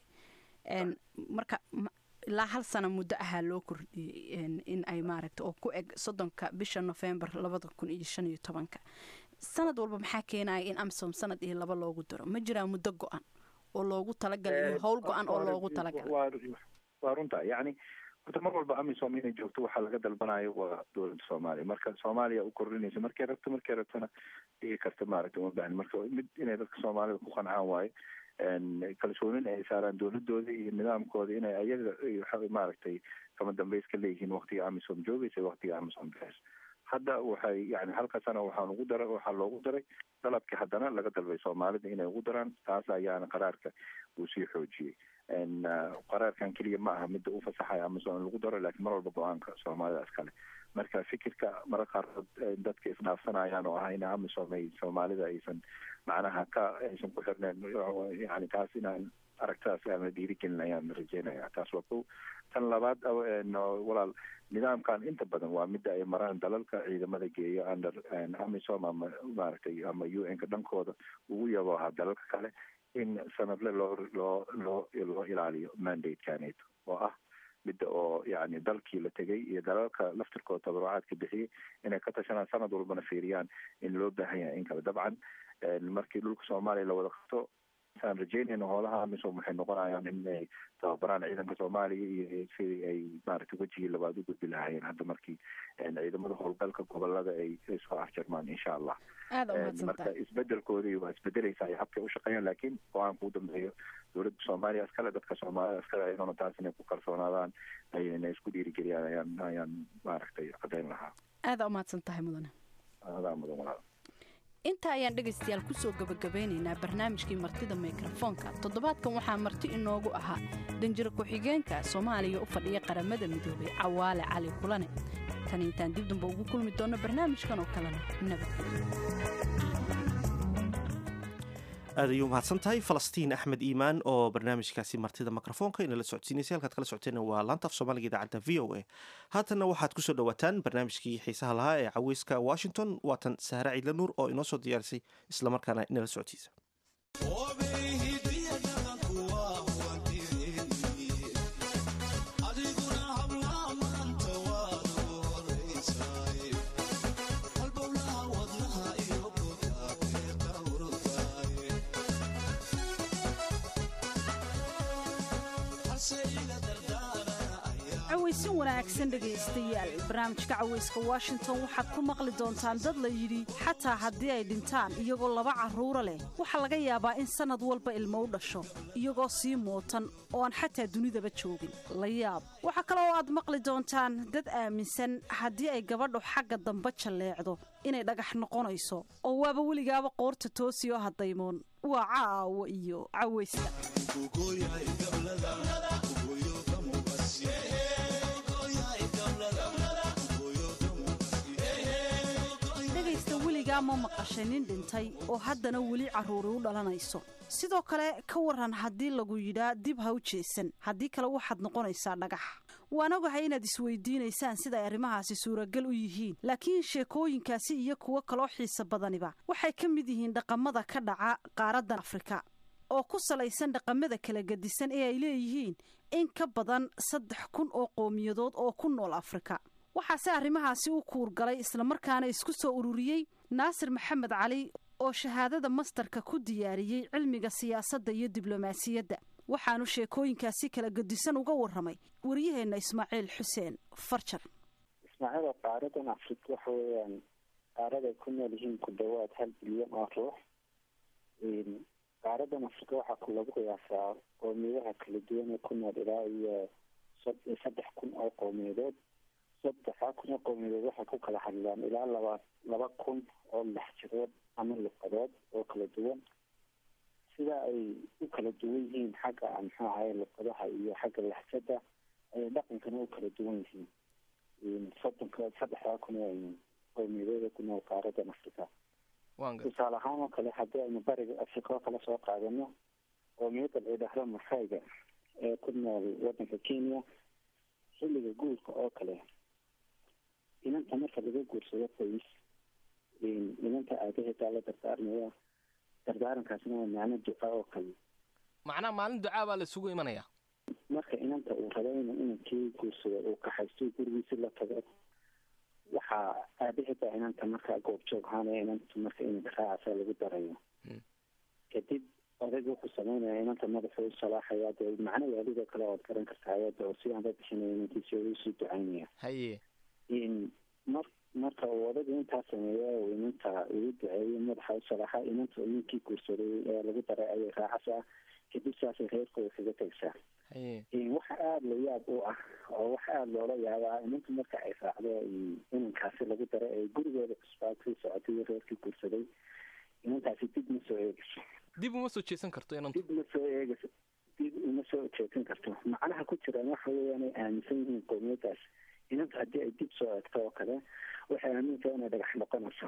marka ilaa hal sana muddo ahaa loo kordhiyey in ay maaragta oo ku eg soddonka bisha novembar labada kun iyo shan iyo tobanka sanad walba maxaa keenaya in amisom sanad iyo laba loogu daro ma jiraa muddo go-an oo loogu talagalay howl go-an oo loogu talagalay waa runta yani horta mar walba amisom inay joogto waxaa laga dalbanayo waa dowladda soomaaliya marka soomaaliya u kordhinaysa markay rabto markay rabtona dhigi karta maaragta uma baahni marka mid inay dadka soomaalida ku qancaan waayo kalsoonin ay saaraan dowladooda iyo nidaamkooda inay ayaga maaragtay kama dambeys ka leeyihiin waktiga amisom joogaysa waktiga amisom bes hadda waxay yani halka sana waxaan ugu daray waxaa loogu daray dalabkii haddana laga dalbay soomaalida inay ugu daraan taas ayaana qaraarka uu sii xoojiyey qaraarkan keliya ma aha midda u fasaxaya amazon in lagu daro lakiin mar walba go-aanka soomaalida iskale marka fikirka mara qaarkood dadka isdhaafsanayaan oo ah in amazon ay soomaalida aysan macnaha ka aysan ku xirneen yani taas inaan aragtadas ama dhiirigelin ayaan rajeynaya taas waa ko tan labaad walaal nidaamkan inta badan waa midda ay maraan dalalka ciidamada geeya under amisom ama maaragtay ama u n ka dhankooda ugu yabo ahaa dalalka kale in sanadle loo loo loo loo ilaaliyo mandatekanito oo ah midda oo yani dalkii la tegay iyo dalalka laftirkooda tabarucaadka bixiyey inay ka tashanaan sanad walbana fiiriyaan in loo baahan yahay in kale dabcan markii dhulka soomaaliya la wada qabto aan rajeynayna hoolaha amisom waxay noqonayaan inay tababaraan ciidanka soomaaliya iyo sidii ay maaragtay wejigii labaad u gudbi lahaayeen hadda markii ciidamada howlgalka gobolada ay soo afjarmaan insha allah marka isbedelkoodii waa isbedeleysa ay habkay u shaqeeyaan laakiin go-aanka u dambeeyo dowladda soomaaliya iskale dadka soomaalida iskale ayagona taas inay ku kalsoonaadaan ayna isku dhiirigeliyaan ayaan ayaan maaragtay caddeyn lahaa aada umahadsan tahay mudane adaa mudan walaal intaa ayaan dhegaystayaal kusoo gabagabeynaynaa barnaamijkii martida mikrofoonka toddobaadkan waxaa marti inoogu ahaa danjiro ku-xigeenka soomaaliya u fadhiya qaramada midoobay cawaale cali kulane tan intaan dib damba ugu kulmi doonno barnaamijkan oo kalena nabadgelyo aad ayuu mahadsan tahay falastiin axmed iimaan oo barnaamijkaasi martida mikrofoonka inala socodsiinaysay halkaad kala socoteen waa laanta af soomaaliga idaacadda v o a haatanna waxaad kusoo dhowaataan barnaamijkii xiisaha lahaa ee caweyska washington waatan sahre ciidla nuur oo inoo soo diyaarisay islamarkaana inala socodsiisa cawaysin wanaagsan dhegaystayaal barnaamijka cawayska washington waxaad ku maqli doontaan dad la yidhi xataa haddii ay dhintaan iyagoo laba carruura leh waxaa laga yaabaa in sannad walba ilmo u dhasho iyagoo sii muutan oo aan xataa dunidaba joogin la yaab waxaa kale oo aad maqli doontaan dad aaminsan haddii ay gabadhu xagga dambe jalleecdo inay dhagax noqonayso oo waaba weligaaba qoorta toosi oo haddaymoon waa caawo iyo cawayska dhegaysta weligaa ma maqashay nin dhintay oo haddana weli carruuri u dhalanayso sidoo kale ka waran haddii lagu yidhaa dib ha u jeesan haddii kale waxaad noqonaysaa dhagax waan ogahay inaad isweydiinaysaan sida ay arrimahaasi suuragal u yihiin laakiin sheekooyinkaasi iyo kuwo kaloo xiisa badaniba waxay ka mid yihiin dhaqamada ka dhaca qaaraddan afrika oo ku salaysan dhaqamada kala gedisan ee ay leeyihiin in ka badan saddex kun oo qowmiyadood oo ku nool afrika waxaase arrimahaasi u kuurgalay islamarkaana isku soo ururiyey naasir maxamed cali oo shahaadada mastarka ku diyaariyey cilmiga siyaasadda iyo diblomaasiyadda waxaanu sheekooyinkaasi kala gedisan uga warramay waryaheenna ismaaciil xuseen farjar ismaaciil qaaradan afrika waxa weeyaan qaaraday ku nool yihiin ku dhowaad hal bilyan oo ruux qaaradan afrika waxaa lagu qiyaasaa qowmiyadaha kala duwan ee ku nool ilaa iyo saddex kun oo qowmiyadood saddexdaa kun oo qowmiyadood waxay ku kala hadlaan ilaa laba laba kun oo laxjadood ama luqadood oo kala duwan sida ay u kala duwan yihiin xagga muxuu ahaye luqadaha iyo xagga laxjada ayay dhaqankana u kala duwan yihiin soddonka saddexdaa kun oo qowmiyadood ku nool qaaradan afrika tusaale ahaan oo kale haddii aynu bariga afrika oo kale soo qaadano qoomiyadda la yidhaahdo masayga ee ku nool waddanka kenya xilliga guurka oo kale inanta marka laga guursado qoys inanta aabaheedaa la dardaarmaya dardaarankaasna waa macno duca oo kale macnaha maalin ducaa baa la isugu imanaya marka inanta uu rabo inuu inankii guursado uu kaxaysto gurigiisi la tago waxaa aabaheedaa inanta markaa goobjoog ahaanaya inanta marka inanka raacasa lagu darayo kadib odayga wuxuu sameynaya inanta madaxu u salaaxaya dee macno waalidoo kale ood garan kartaa ayada oo si aanba bixinaya inankiisi usii ducaynaya haye mar marka uu odayga intaa sameeyo uu inanta ugu duceeyo madaxa u salaaxa inanta ninkii guursaday ee lagu daray ayay raacaysaa kadib saasay reerkooda kaga tegsaa waxa aada la yaab u ah oo waxa aada loola yaabaa inanta marka ay raacdo inankaasi lagu daray ee gurigooda cusbaa sii socotay iyo reerkii guursaday inantaasi dib ma soo eegayso dib uma soo jeesan karto inantu dib ma soo eegayso dib uma soo jeesan karto macnaha ku jiraan waxa weeyaan ay aaminsan yihiin qowmiyadaas inanta haddii ay dib soo eegto oo kale waxay aamintaa inay dhagax noqonayso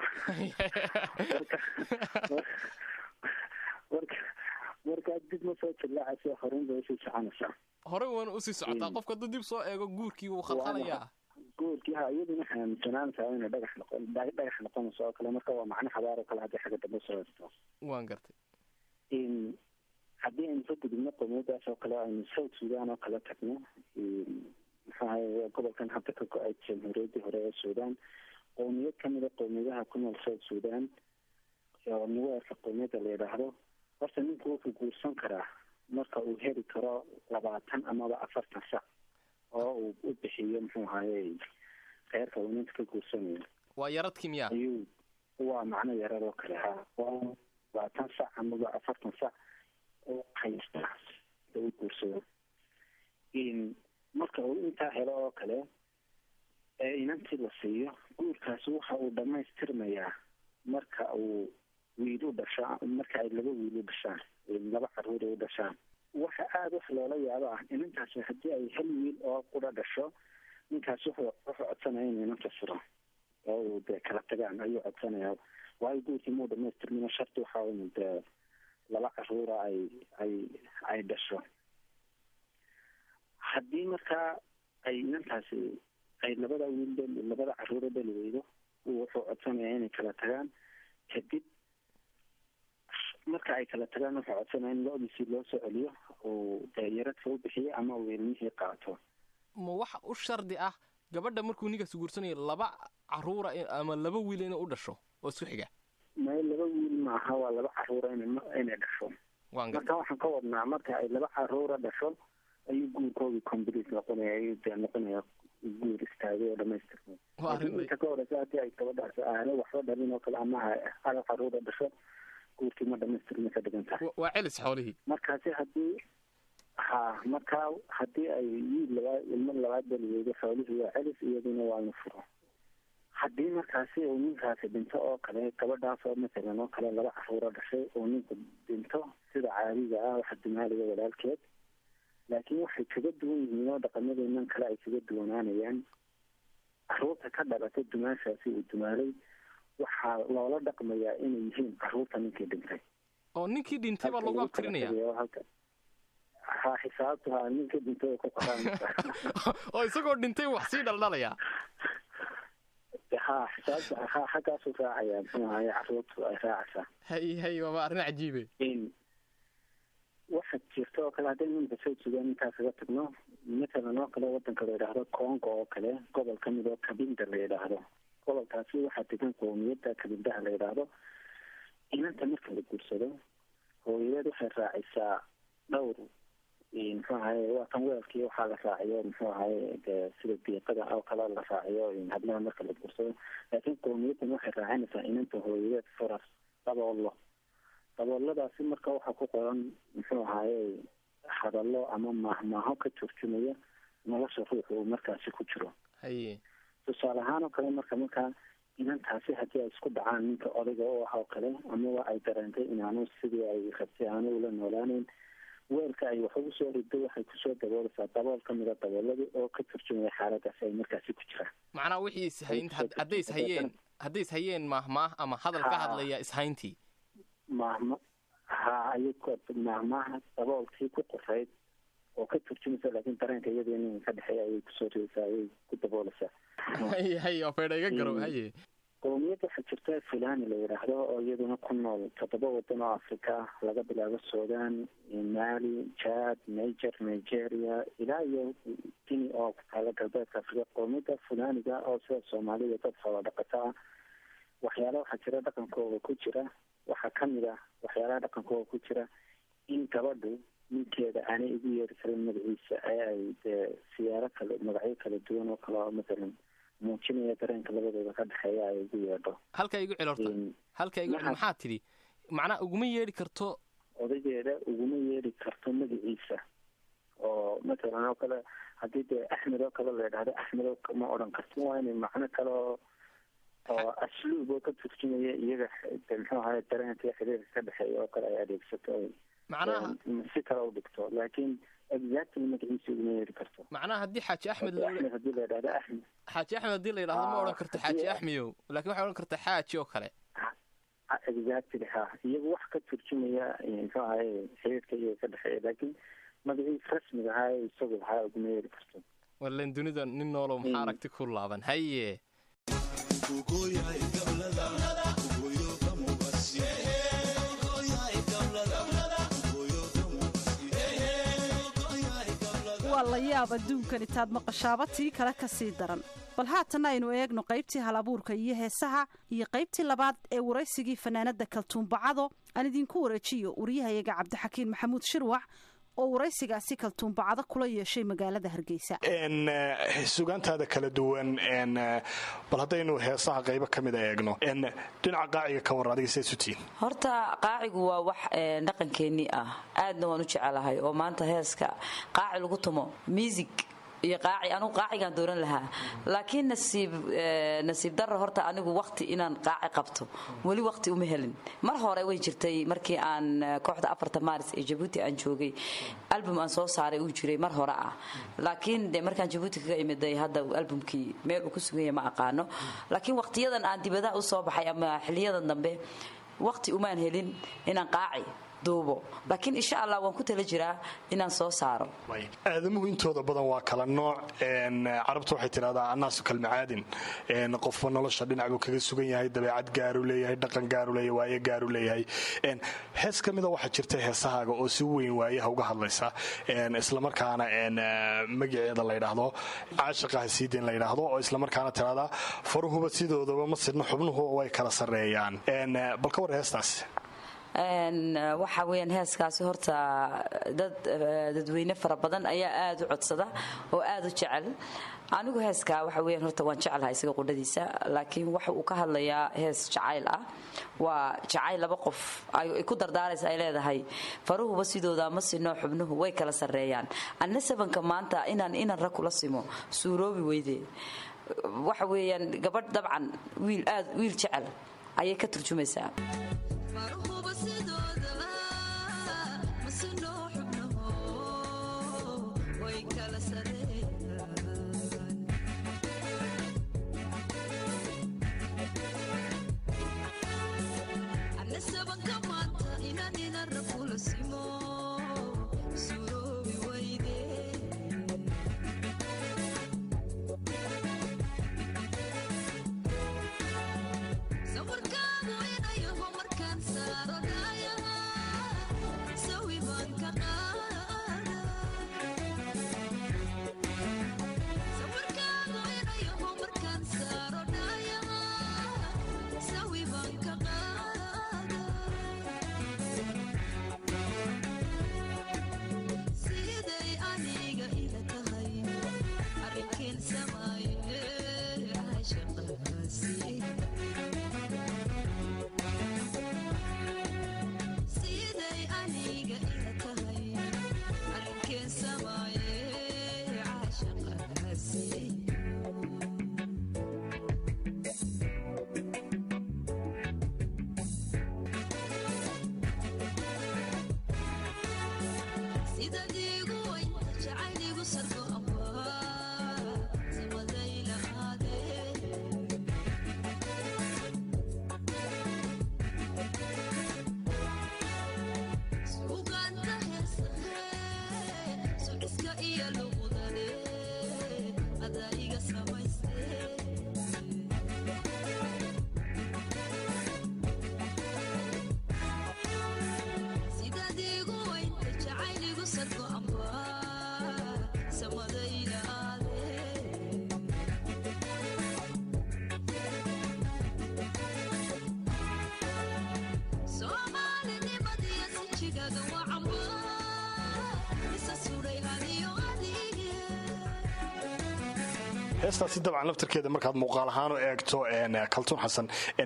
marka markaa dib ma soo jillaacayso horun bay usii soconaysaa horey waana usii socotaa qofka hadduu dib soo eego guurkii wuu khalkhalayaa guurkii ha iyaduna waxay aaminsanaanaysaa inay dhagax noqon dhagax noqonayso oo kale marka waa macno xabaar oo kale haddii xagga dambe soo eegto waan gartay haddii aynu ka gudubno qowmiyadaas oo kale aynu south sudan oo kale tagno muxuu ahaye gobolkan hadda ka go-ay jamhuuriyaddii hore ee sudan qowmiyad kamida qowmiyadaha ku nool south sudan oo nuweerka qowmiyadda la yidhaahdo horta ninku wuxuu guursan karaa marka uu heli karo labaatan amaba afartan sac oo uu u bixiyo muxuu ahaye reerka uu ninka ka guursanayo waa yaradkii miya ayuu waa macno yarad oo kale ha waa labaatan sac amaba afartan sac oo haysta u guursado marka uu intaa helo oo kale ee inantii la siiyo guurkaasi waxa uu dhamaystirmayaa marka uu wiil u dhasho marka ay laba wiil u dhashaan laba caruur u dhashaan waxa aada wax loola yaabo ah inantaasi haddii ay hal wiil oo qura dhasho ninkaasi wuxuu wuxuu codsanaya inuu inanta furo oo uu dee kala tagaan ayuu codsanaya waayo guurkii muu dhamaystirmina sharti waxa inu dee laba caruura ay ay ay dhasho haddii markaa ay inantaasi ay labada wiil dhali labada caruura dhali weydo wuxuu codsanayaa inay kala tagaan kadib marka ay kala tagaan wuxuu codsanaya in lo-diisii loo soo celiyo uu dee yaradka u bixiyo ama uu ilmihii qaato ma waxa u shardi ah gabadha markuu ninkaas guursanayo laba caruura ama laba wiil inay u dhasho oo isku xiga may laba wiil maaha waa laba caruura ina inay dhasho marka waxaan ka wadnaa marka ay laba caruura dhasho ayuu guurkoodii complete noqonaya ayuu dee noqonaya guur istaagay oo dhamaystirmay inta ka horeysa hadii ay gabadhaas aana waxba dhalin oo kale ama hal caruura dhasho guurkii ma dhamaystirmay ka dhigan tahay waa celis xoolihii markaasi hadii ha markaa haddii ay wiil labaad ilmo labaad dhali weydo xoolihii waa celis iyaduna waa inu furo haddii markaasi uu ninkaasi dhinto oo kale gabadhaas oo matalan oo kale laba caruura dhashay uu ninku dhinto sida caadiga ah waxa dumaaliga walaalkeed laakiin waxay kaga duwan yihiin oo dhaqamadeenan kale ay kaga duwanaanayaan caruurta ka dhalata dumaashaasi uu dumaalay waxaa loola dhaqmayaa inay yihiin caruurta ninkii dhintay oo ninkii dhintay baa lagu abtirinaya ha xisaabtu ha ninkii dhintay ku qoraa oo isagoo dhintay wax sii dhaldhalaya ha xisaabtu ha xaggaasu raacaya muxuu ahaye caruurtu ay raacaysaa hay hay waaba arrin cajiibe waxa jirta oo kale haddaynu imika soo sugaan intaa kaga tagno matalan oo kale wadanka la yidhaahdo congo oo kale gobol ka mid oo kabinda la yidhaahdo gobolkaasi waxaa degan qoomiyadda kabindaha la yidhaahdo inanta marka la guursado hooyadeed waxay raacisaa dhowr muxuu ahaye waa tan weelkii waxaa la raaciyo muxuu ahaye de sida diiqada oo kale la raaciyo hablaha marka la guursado laakiin qoomiyaddan waxay raacinaysaa inanta hooyadeed faras daboolo dabooladaasi marka waxaa ku qoran muxuu ahaye hadallo ama maahmaaho ka turjumaya nolosha ruuxa uu markaasi ku jiro haye tusaale ahaan oo kale marka markaa inantaasi haddii ay isku dhacaan ninka odayga u ah oo kale amaba ay dareentay inaanu sidii ay rabtay aanu ula noolaaneyn weelka ay wax ugu soo rido waxay kusoo daboolaysaa dabool ka mida dabooladii oo ka turjumaya xaaladaasi ay markaasi ku jiraan macnaa wixii ishayn hadday ishayeen hadday ishayeen maahmaah ama hadal ka hadlaya ishayntii maahma ha ayay maahmaaha daboolkii ku qorayd oo ka turjumaysa laakiin dareenka iyadii nin ka dhexeeya ayay kusoo ridaysaa ayay ku daboolaysaa haye haye oo faydha iga garow haye qowmiyad waxaa jirta fulani la yidhaahdo oo iyaduna ku nool toddoba wadan oo africa laga bilaabo sudan mali jad niger nigeria ilaa iyo guinea oo ku taala galbeedka africa qowmiyadda fulaniga oo sida soomaalida dad xoola dhaqata ah waxyaala waxaa jira dhaqankooda ku jira waxaa kamid ah waxyaalaha dhaqankooda ku jira in gabadhu ninkeeda aanay igu yeeri karin magaciisa ee ay dee siyaaro kale magacyo kala duwan oo kale oo matalan muujinaya dareenka labadooda ka dhexeeya ay ugu yeedho halka igu cel horta halka igu cel maxaa tidhi macnaa uguma yeedhi karto odageeda uguma yeedhi karto magaciisa oo matalan oo kale haddii dee axmed oo kale la yidhahdo axmed ma odhan karto waa inay macno kale oo oo asluub oo ka turjumaya iyaga muxuu ahaye dareenka iyo xiriirka ka dhexeeya oo kale ay adeegsato macnaha si kale u dhigto laakiin exactly magaciisa uguma yeeri karto macnaha haddii xaaji axmed axmed haddii la yidhahdo axmed xaaji axmed haddii la yidhahdo ma odhan karto xaaji axmeyow laakiin waxay odhan kartaa xaaji oo kale exactly ha iyagu wax ka turjumaya muxuu ahaye xiriirka iyaga ka dhexeeya laakiin magaciisa rasmiga ahaa ee isagu lahaa uguma yeeri karto walan dunida nin noolow maxaa aragti ku laaban haye waa la yaab adduunkan intaad maqashaaba tii kale ka sii daran bal haatanna aynu eegno qaybtii hal abuurka iyo heesaha iyo qaybtii labaad ee waraysigii fanaanadda kaltuumbacado aan idinku wareejiyo wariyahayaga cabdixakiin maxamuud shirwac oo waraysigaasi kaltuumbacado kula yeeshay magaalada hargeysa sugaantaada kala duwan bal haddaynu heesaha qaybo ka mida eegno dhinaca qaaciga ka war adiga sesutiin horta qaacigu waa wax dhaqankeennii ah aadna waan u jecelahay oo maanta heeska qaaci lagu tumo music iyo qaaci anugu qaacigaan dooran lahaa laakiin nasiib nasiib darro horta anigu waqti inaan qaaci qabto weli waqti uma helin mar hore way jirtay markii aan kooxda afarta maaris ee jabuuti aan joogay album aan soo saaray uu jiray mar hore ah laakiin de markaan jabuuti kaga imiday hadda albumkii meel uu ku suganya ma aqaano laakiin waqtiyadan aan dibadaha u soo baxay ama xiliyadan dambe waqti umaan helin inaan qaaci duubo laakiin insha allah waan ku tala jiraa inaan soo saaro aadamuhu intooda badan waa kala nooc carabta waxay tidhahdaa annaasu kalmacaadin qofba nolosha dhinac buu kaga sugan yahay dabeecad gaaru leeyahay dhaqan gaaru leeyahay waaye gaaru leeyahay hees ka mida waxaa jirta heesahaaga oo si weyn waayaha uga hadlaysa islamarkaana magaceeda la ydhaahdo caashiqaha siideen la ydhaahdo oo islamarkaana tidhahdaa faruhuba sidoodaba ma sidno xubnuhu way kala sarreeyaan bal ka war heestaas waxa weyaan heeskaasi horta dad dadweyne fara badan ayaa aad u codsada oo aad u jecel anigu heeskaa waxa weyan horta waan jecelahay isaga qudhadiisa laakiin waxa uu ka hadlayaa hees jacayl ah waa jacayl laba qof ay ku dardaaraysa ay leedahay faruhuba sidooda ma sino xubnuhu way kala sarreeyaan anna sabanka maanta inaan inan rag kula simo suuroobi weyde waxa weeyaan gabadh dabcan wiil aad wiil jecel ayay ka turjumaysaa heestaasi dabcan laftarkeeda markaad muuqaal ahaan u eegto kaltuun xasan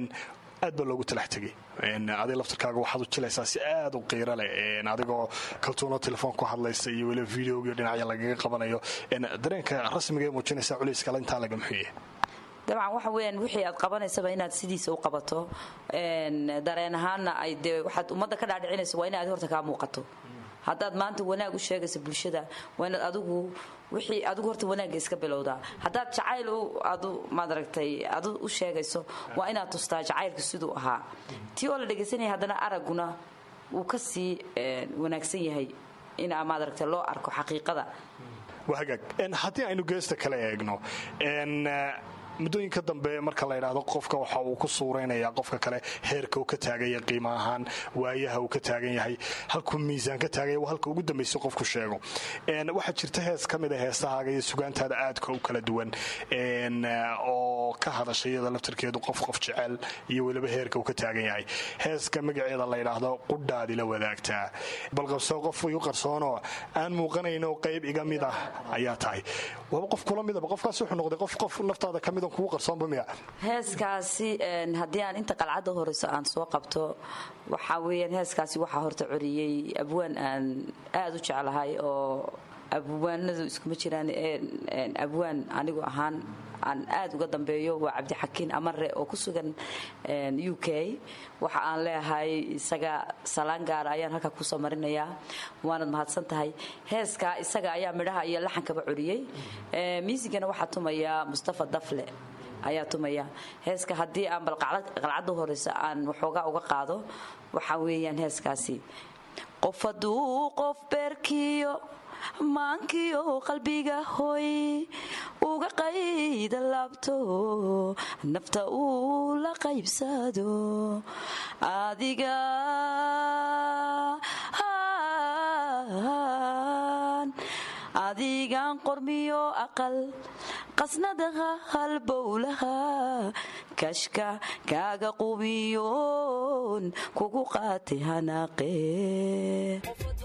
aad baa loogu talax tegay adiga laftarkaaga waxaad u jilaysaa si aad u qiiro leh adigoo kaltuunoo telefoon ku hadlaysa iyo weliba videogiyo dhinacya lagaga qabanayo dareenka rasmiga ee muujinaysa culayskala intaa laga muxuuye dabcan waxa weyaan wixii aad qabanaysaba inaad sidiisa u qabato dareen ahaanna ay dee waxaad ummadda ka dhaadhicinaysa waa inaad horta kaa muuqato haddaad maanta wanaag u sheegaysa bulshada waa inaad adigu wixii adigu horta wanaagga iska bilowdaa haddaad jacayl adu maadaragtay adu u sheegayso waa inaad tustaa jacaylka siduu ahaa tii oo la dhegaysanaya haddana aragguna wuu ka sii wanaagsan yahay in maadaragtay loo arko xaqiiqada waa hagaag haddii aynu geesta kale eegno muddooyinka dambe marka la ydhaahdo qofka waxa uu ku suuraynayaa qofka kale heerka uu ka taaganya qiimo ahaan waayaha uu ka taagan yahay halkuu miisaan ka taaganya waa halka ugu dambaysa qofku sheego waxaa jirta hees ka mida heesahaaga iyo sugaantaada aadka u kala duwan oo ka hadasha iyada laftarkeedu qof qof jecel iyo weliba heerka uu ka taagan yahay heeska magaceeda la ydhaahdo qudhaadi la wadaagtaa balqabsoo qof igu qarsoonoo aan muuqanayno qayb iga mid ah ayaa tahay waaba qof kula midaba qofkaas wuxuu noqday qof qof naftaada ka mid heeskaasi haddii aan inta qalcadda horeyso aan soo qabto waxaa weyaan heeskaasi waxaa horta coriyey abwaan aan aada u jeclahay oo abwaanadu iskuma jiraan abwaan anigu ahaan aan aad uga dambeeyo waa cabdixakiin amare oo ku sugan u k waxa aan leeyahay isaga salaan gaara ayaan halkaa kusoo marinayaa waanad mahadsan tahay heeskaa isaga ayaa midhaha iyo laxankaba coriyey miisigana waxaa tumaya mustafa dafle ayaa tumaya heeska haddii aan bal qalcadda horeysa aan waxoogaa uga qaado waxaa weeyaan heeskaasi qof hadduu qof beerkiyo maankiyo qalbiga hoy uga qayda laabto nafta uu la qaybsado adiga adigan qormiyo aqal qasnadaha halbowlaha kashka kaaga qubiyoon kugu qaatay hanaaqee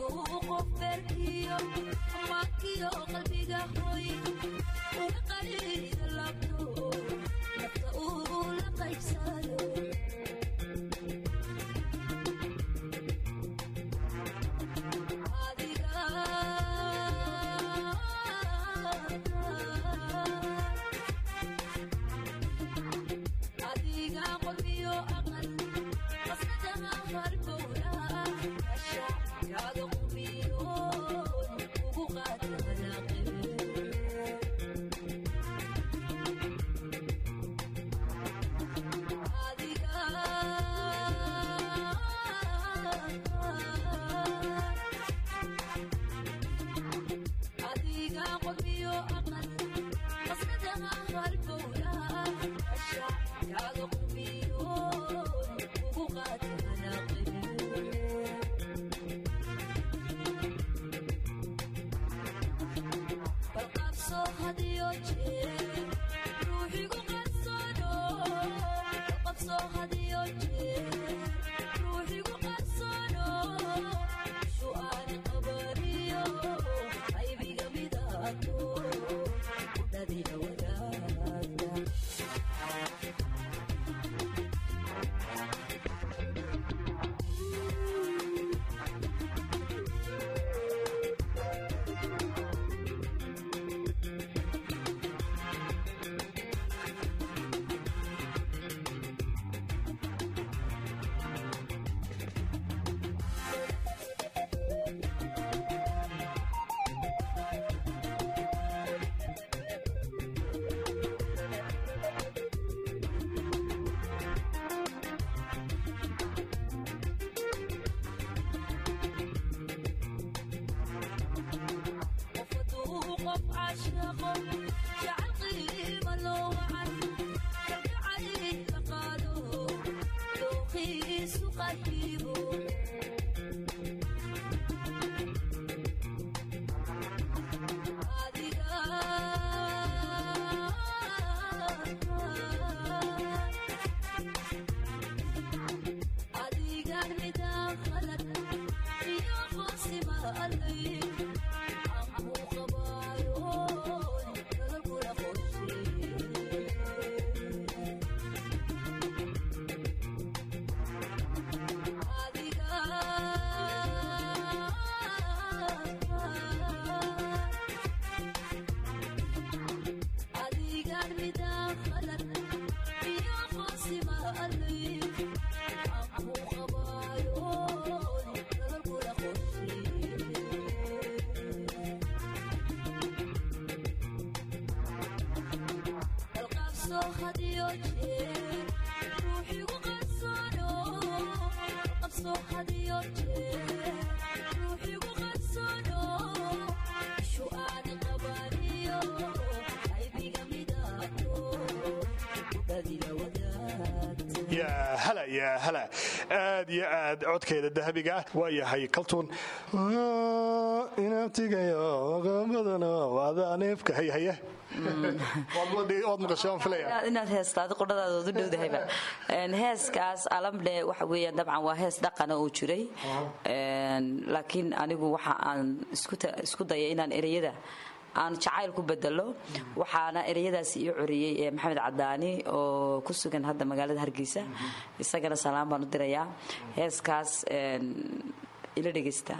yaa hala yaa hala aad iyo aad codkeeda dahabiga ah waa yahay kaltuun inabtigayo qaamadana waadaneefka hayhaye waad maqashay waan filaya inaad heestaadi qudhadaada u dhowdahayba heeskaas alamdhe waxa weeyaan dabcan waa hees dhaqana oo jiray laakiin anigu waxa aan isku daya inaan ereyada aan jacayl ku bedelo waxaana ereyadaas io coriyey ee maxamed cadaani oo ku sugan hadda magaalada hargeysa isagana salaan baan u dirayaa heeskaas ila dhegaysta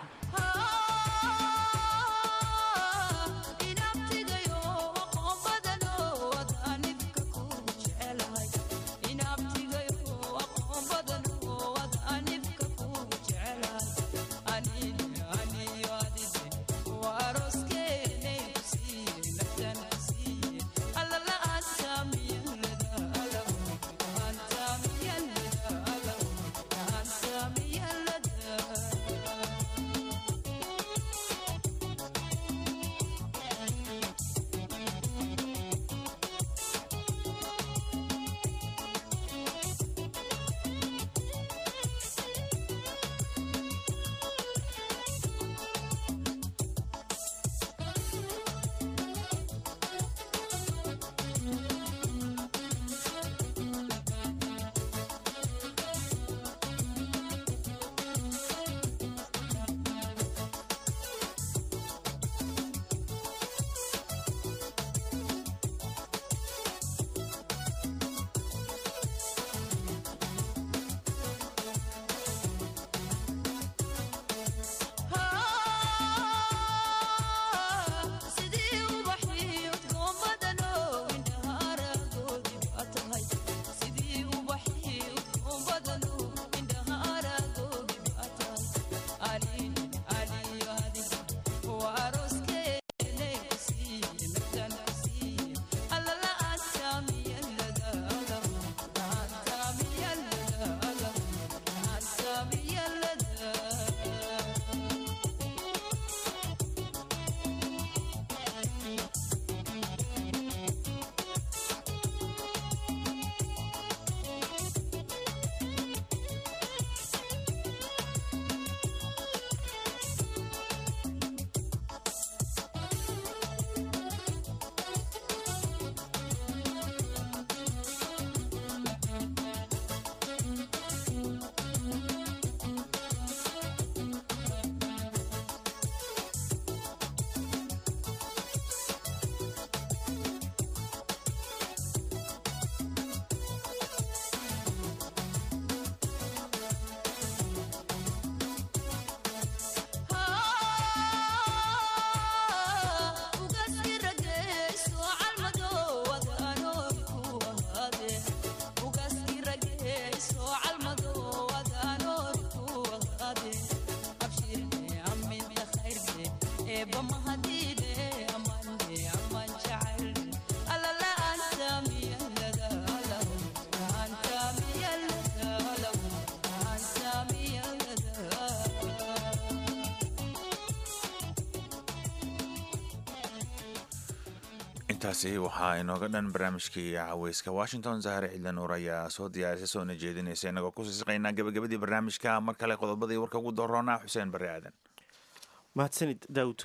intaasi waxaa inooga dhan barnaamijkii caweyska washington zahre cidlan uur ayaa soo diyaarisay soona jeedinaysa inagoo ku siisiqaynaa gabagabadii barnaamijka mar kale qodobadii warka ugu doroonaa xuseen barre aadan mahadsanid daawud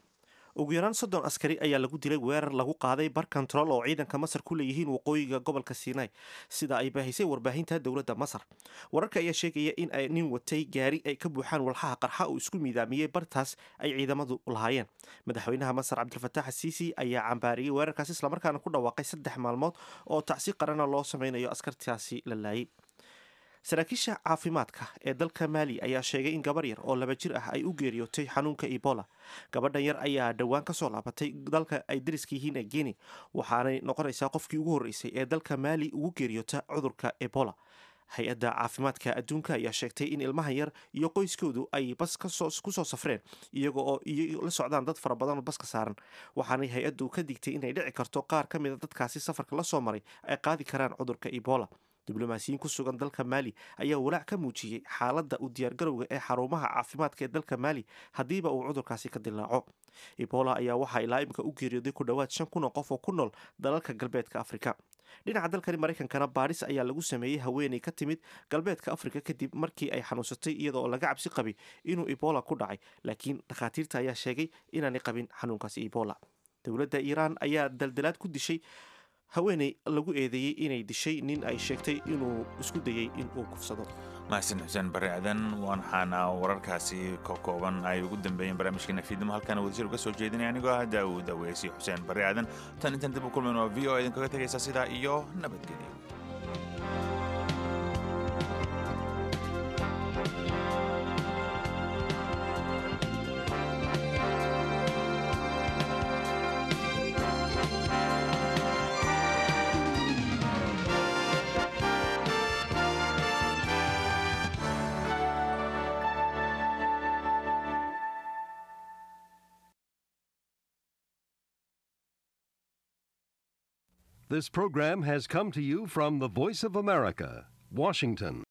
ugu yaraan soddon askari ayaa lagu dilay weerar lagu qaaday bar kontarool oo ciidanka masar ku leeyihiin waqooyiga gobolka sinai sida ay baahisay warbaahinta dowladda masar wararka ayaa sheegaya in ay nin watay gaari ay ka buuxaan walxaha qarxa uu isku miidaamiyey bartaas ay ciidamadu lahaayeen madaxweynaha masar cabdilfataax asiisi ayaa cambaariyey weerarkaas islamarkaana ku dhawaaqay saddex maalmood oo tacsi qarana loo sameynayo askartaasi la laayay saraakiisha caafimaadka ee dalka maali ayaa sheegay in gabar yar oo laba jir ah ay u geeriyootay xanuunka ebola gabadhan yar ayaa dhowaan kasoo laabatay dalka ay dariska yihiin ee guinea waxaanay noqonaysaa qofkii ugu horreysay ee dalka maali ugu geeriyoota cudurka ebola hay-adda caafimaadka adduunka ayaa sheegtay in ilmahan yar iyo qoyskoodu ay bas kusoo safreen iyaga oo la socdaan dad fara badan oo baska saaran waxaanay hay-addu ka digtay inay dhici karto qaar ka mida dadkaasi safarka la soo maray ay qaadi karaan cudurka ebola diblomaasiyiin ku sugan dalka maali ayaa walaac ka muujiyey xaaladda u diyaargarowga ee xarumaha caafimaadka ee dalka maali haddiiba uu cudurkaasi ka dilaaco ebola ayaa waxaa ilaa imika u geeriyooday ku dhowaad shan kun oo qof oo ku nool dalalka galbeedka afrika dhinaca dalkani maraykankana baadhis ayaa lagu sameeyey haweeney ka timid galbeedka afrika kadib markii ay xanuunsatay iyada oo laga cabsi qabay inuu ebola ku dhacay laakiin dhakhaatiirta ayaa sheegay inaanay qabin xanuunkaasi ebola dowladda iiraan ayaa daldalaad ku dishay haweeney lagu eedeeyey inay dishay nin ay sheegtay inuu isku dayey in uu kufsado mahadsan xuseen barre aadan waxaana wararkaasi ka kooban ay ugu dambeeyeen barnaamijkeena fiidnimo halkaana wadashir uga soo jeedinaya anigoo ah daawud aweysi xuseen barre aadan tan intan dib u kulmayn oo v o idinkaga tegaysa sidaa iyo nabadgelyo This program has come to you from the Voice of America, Washington.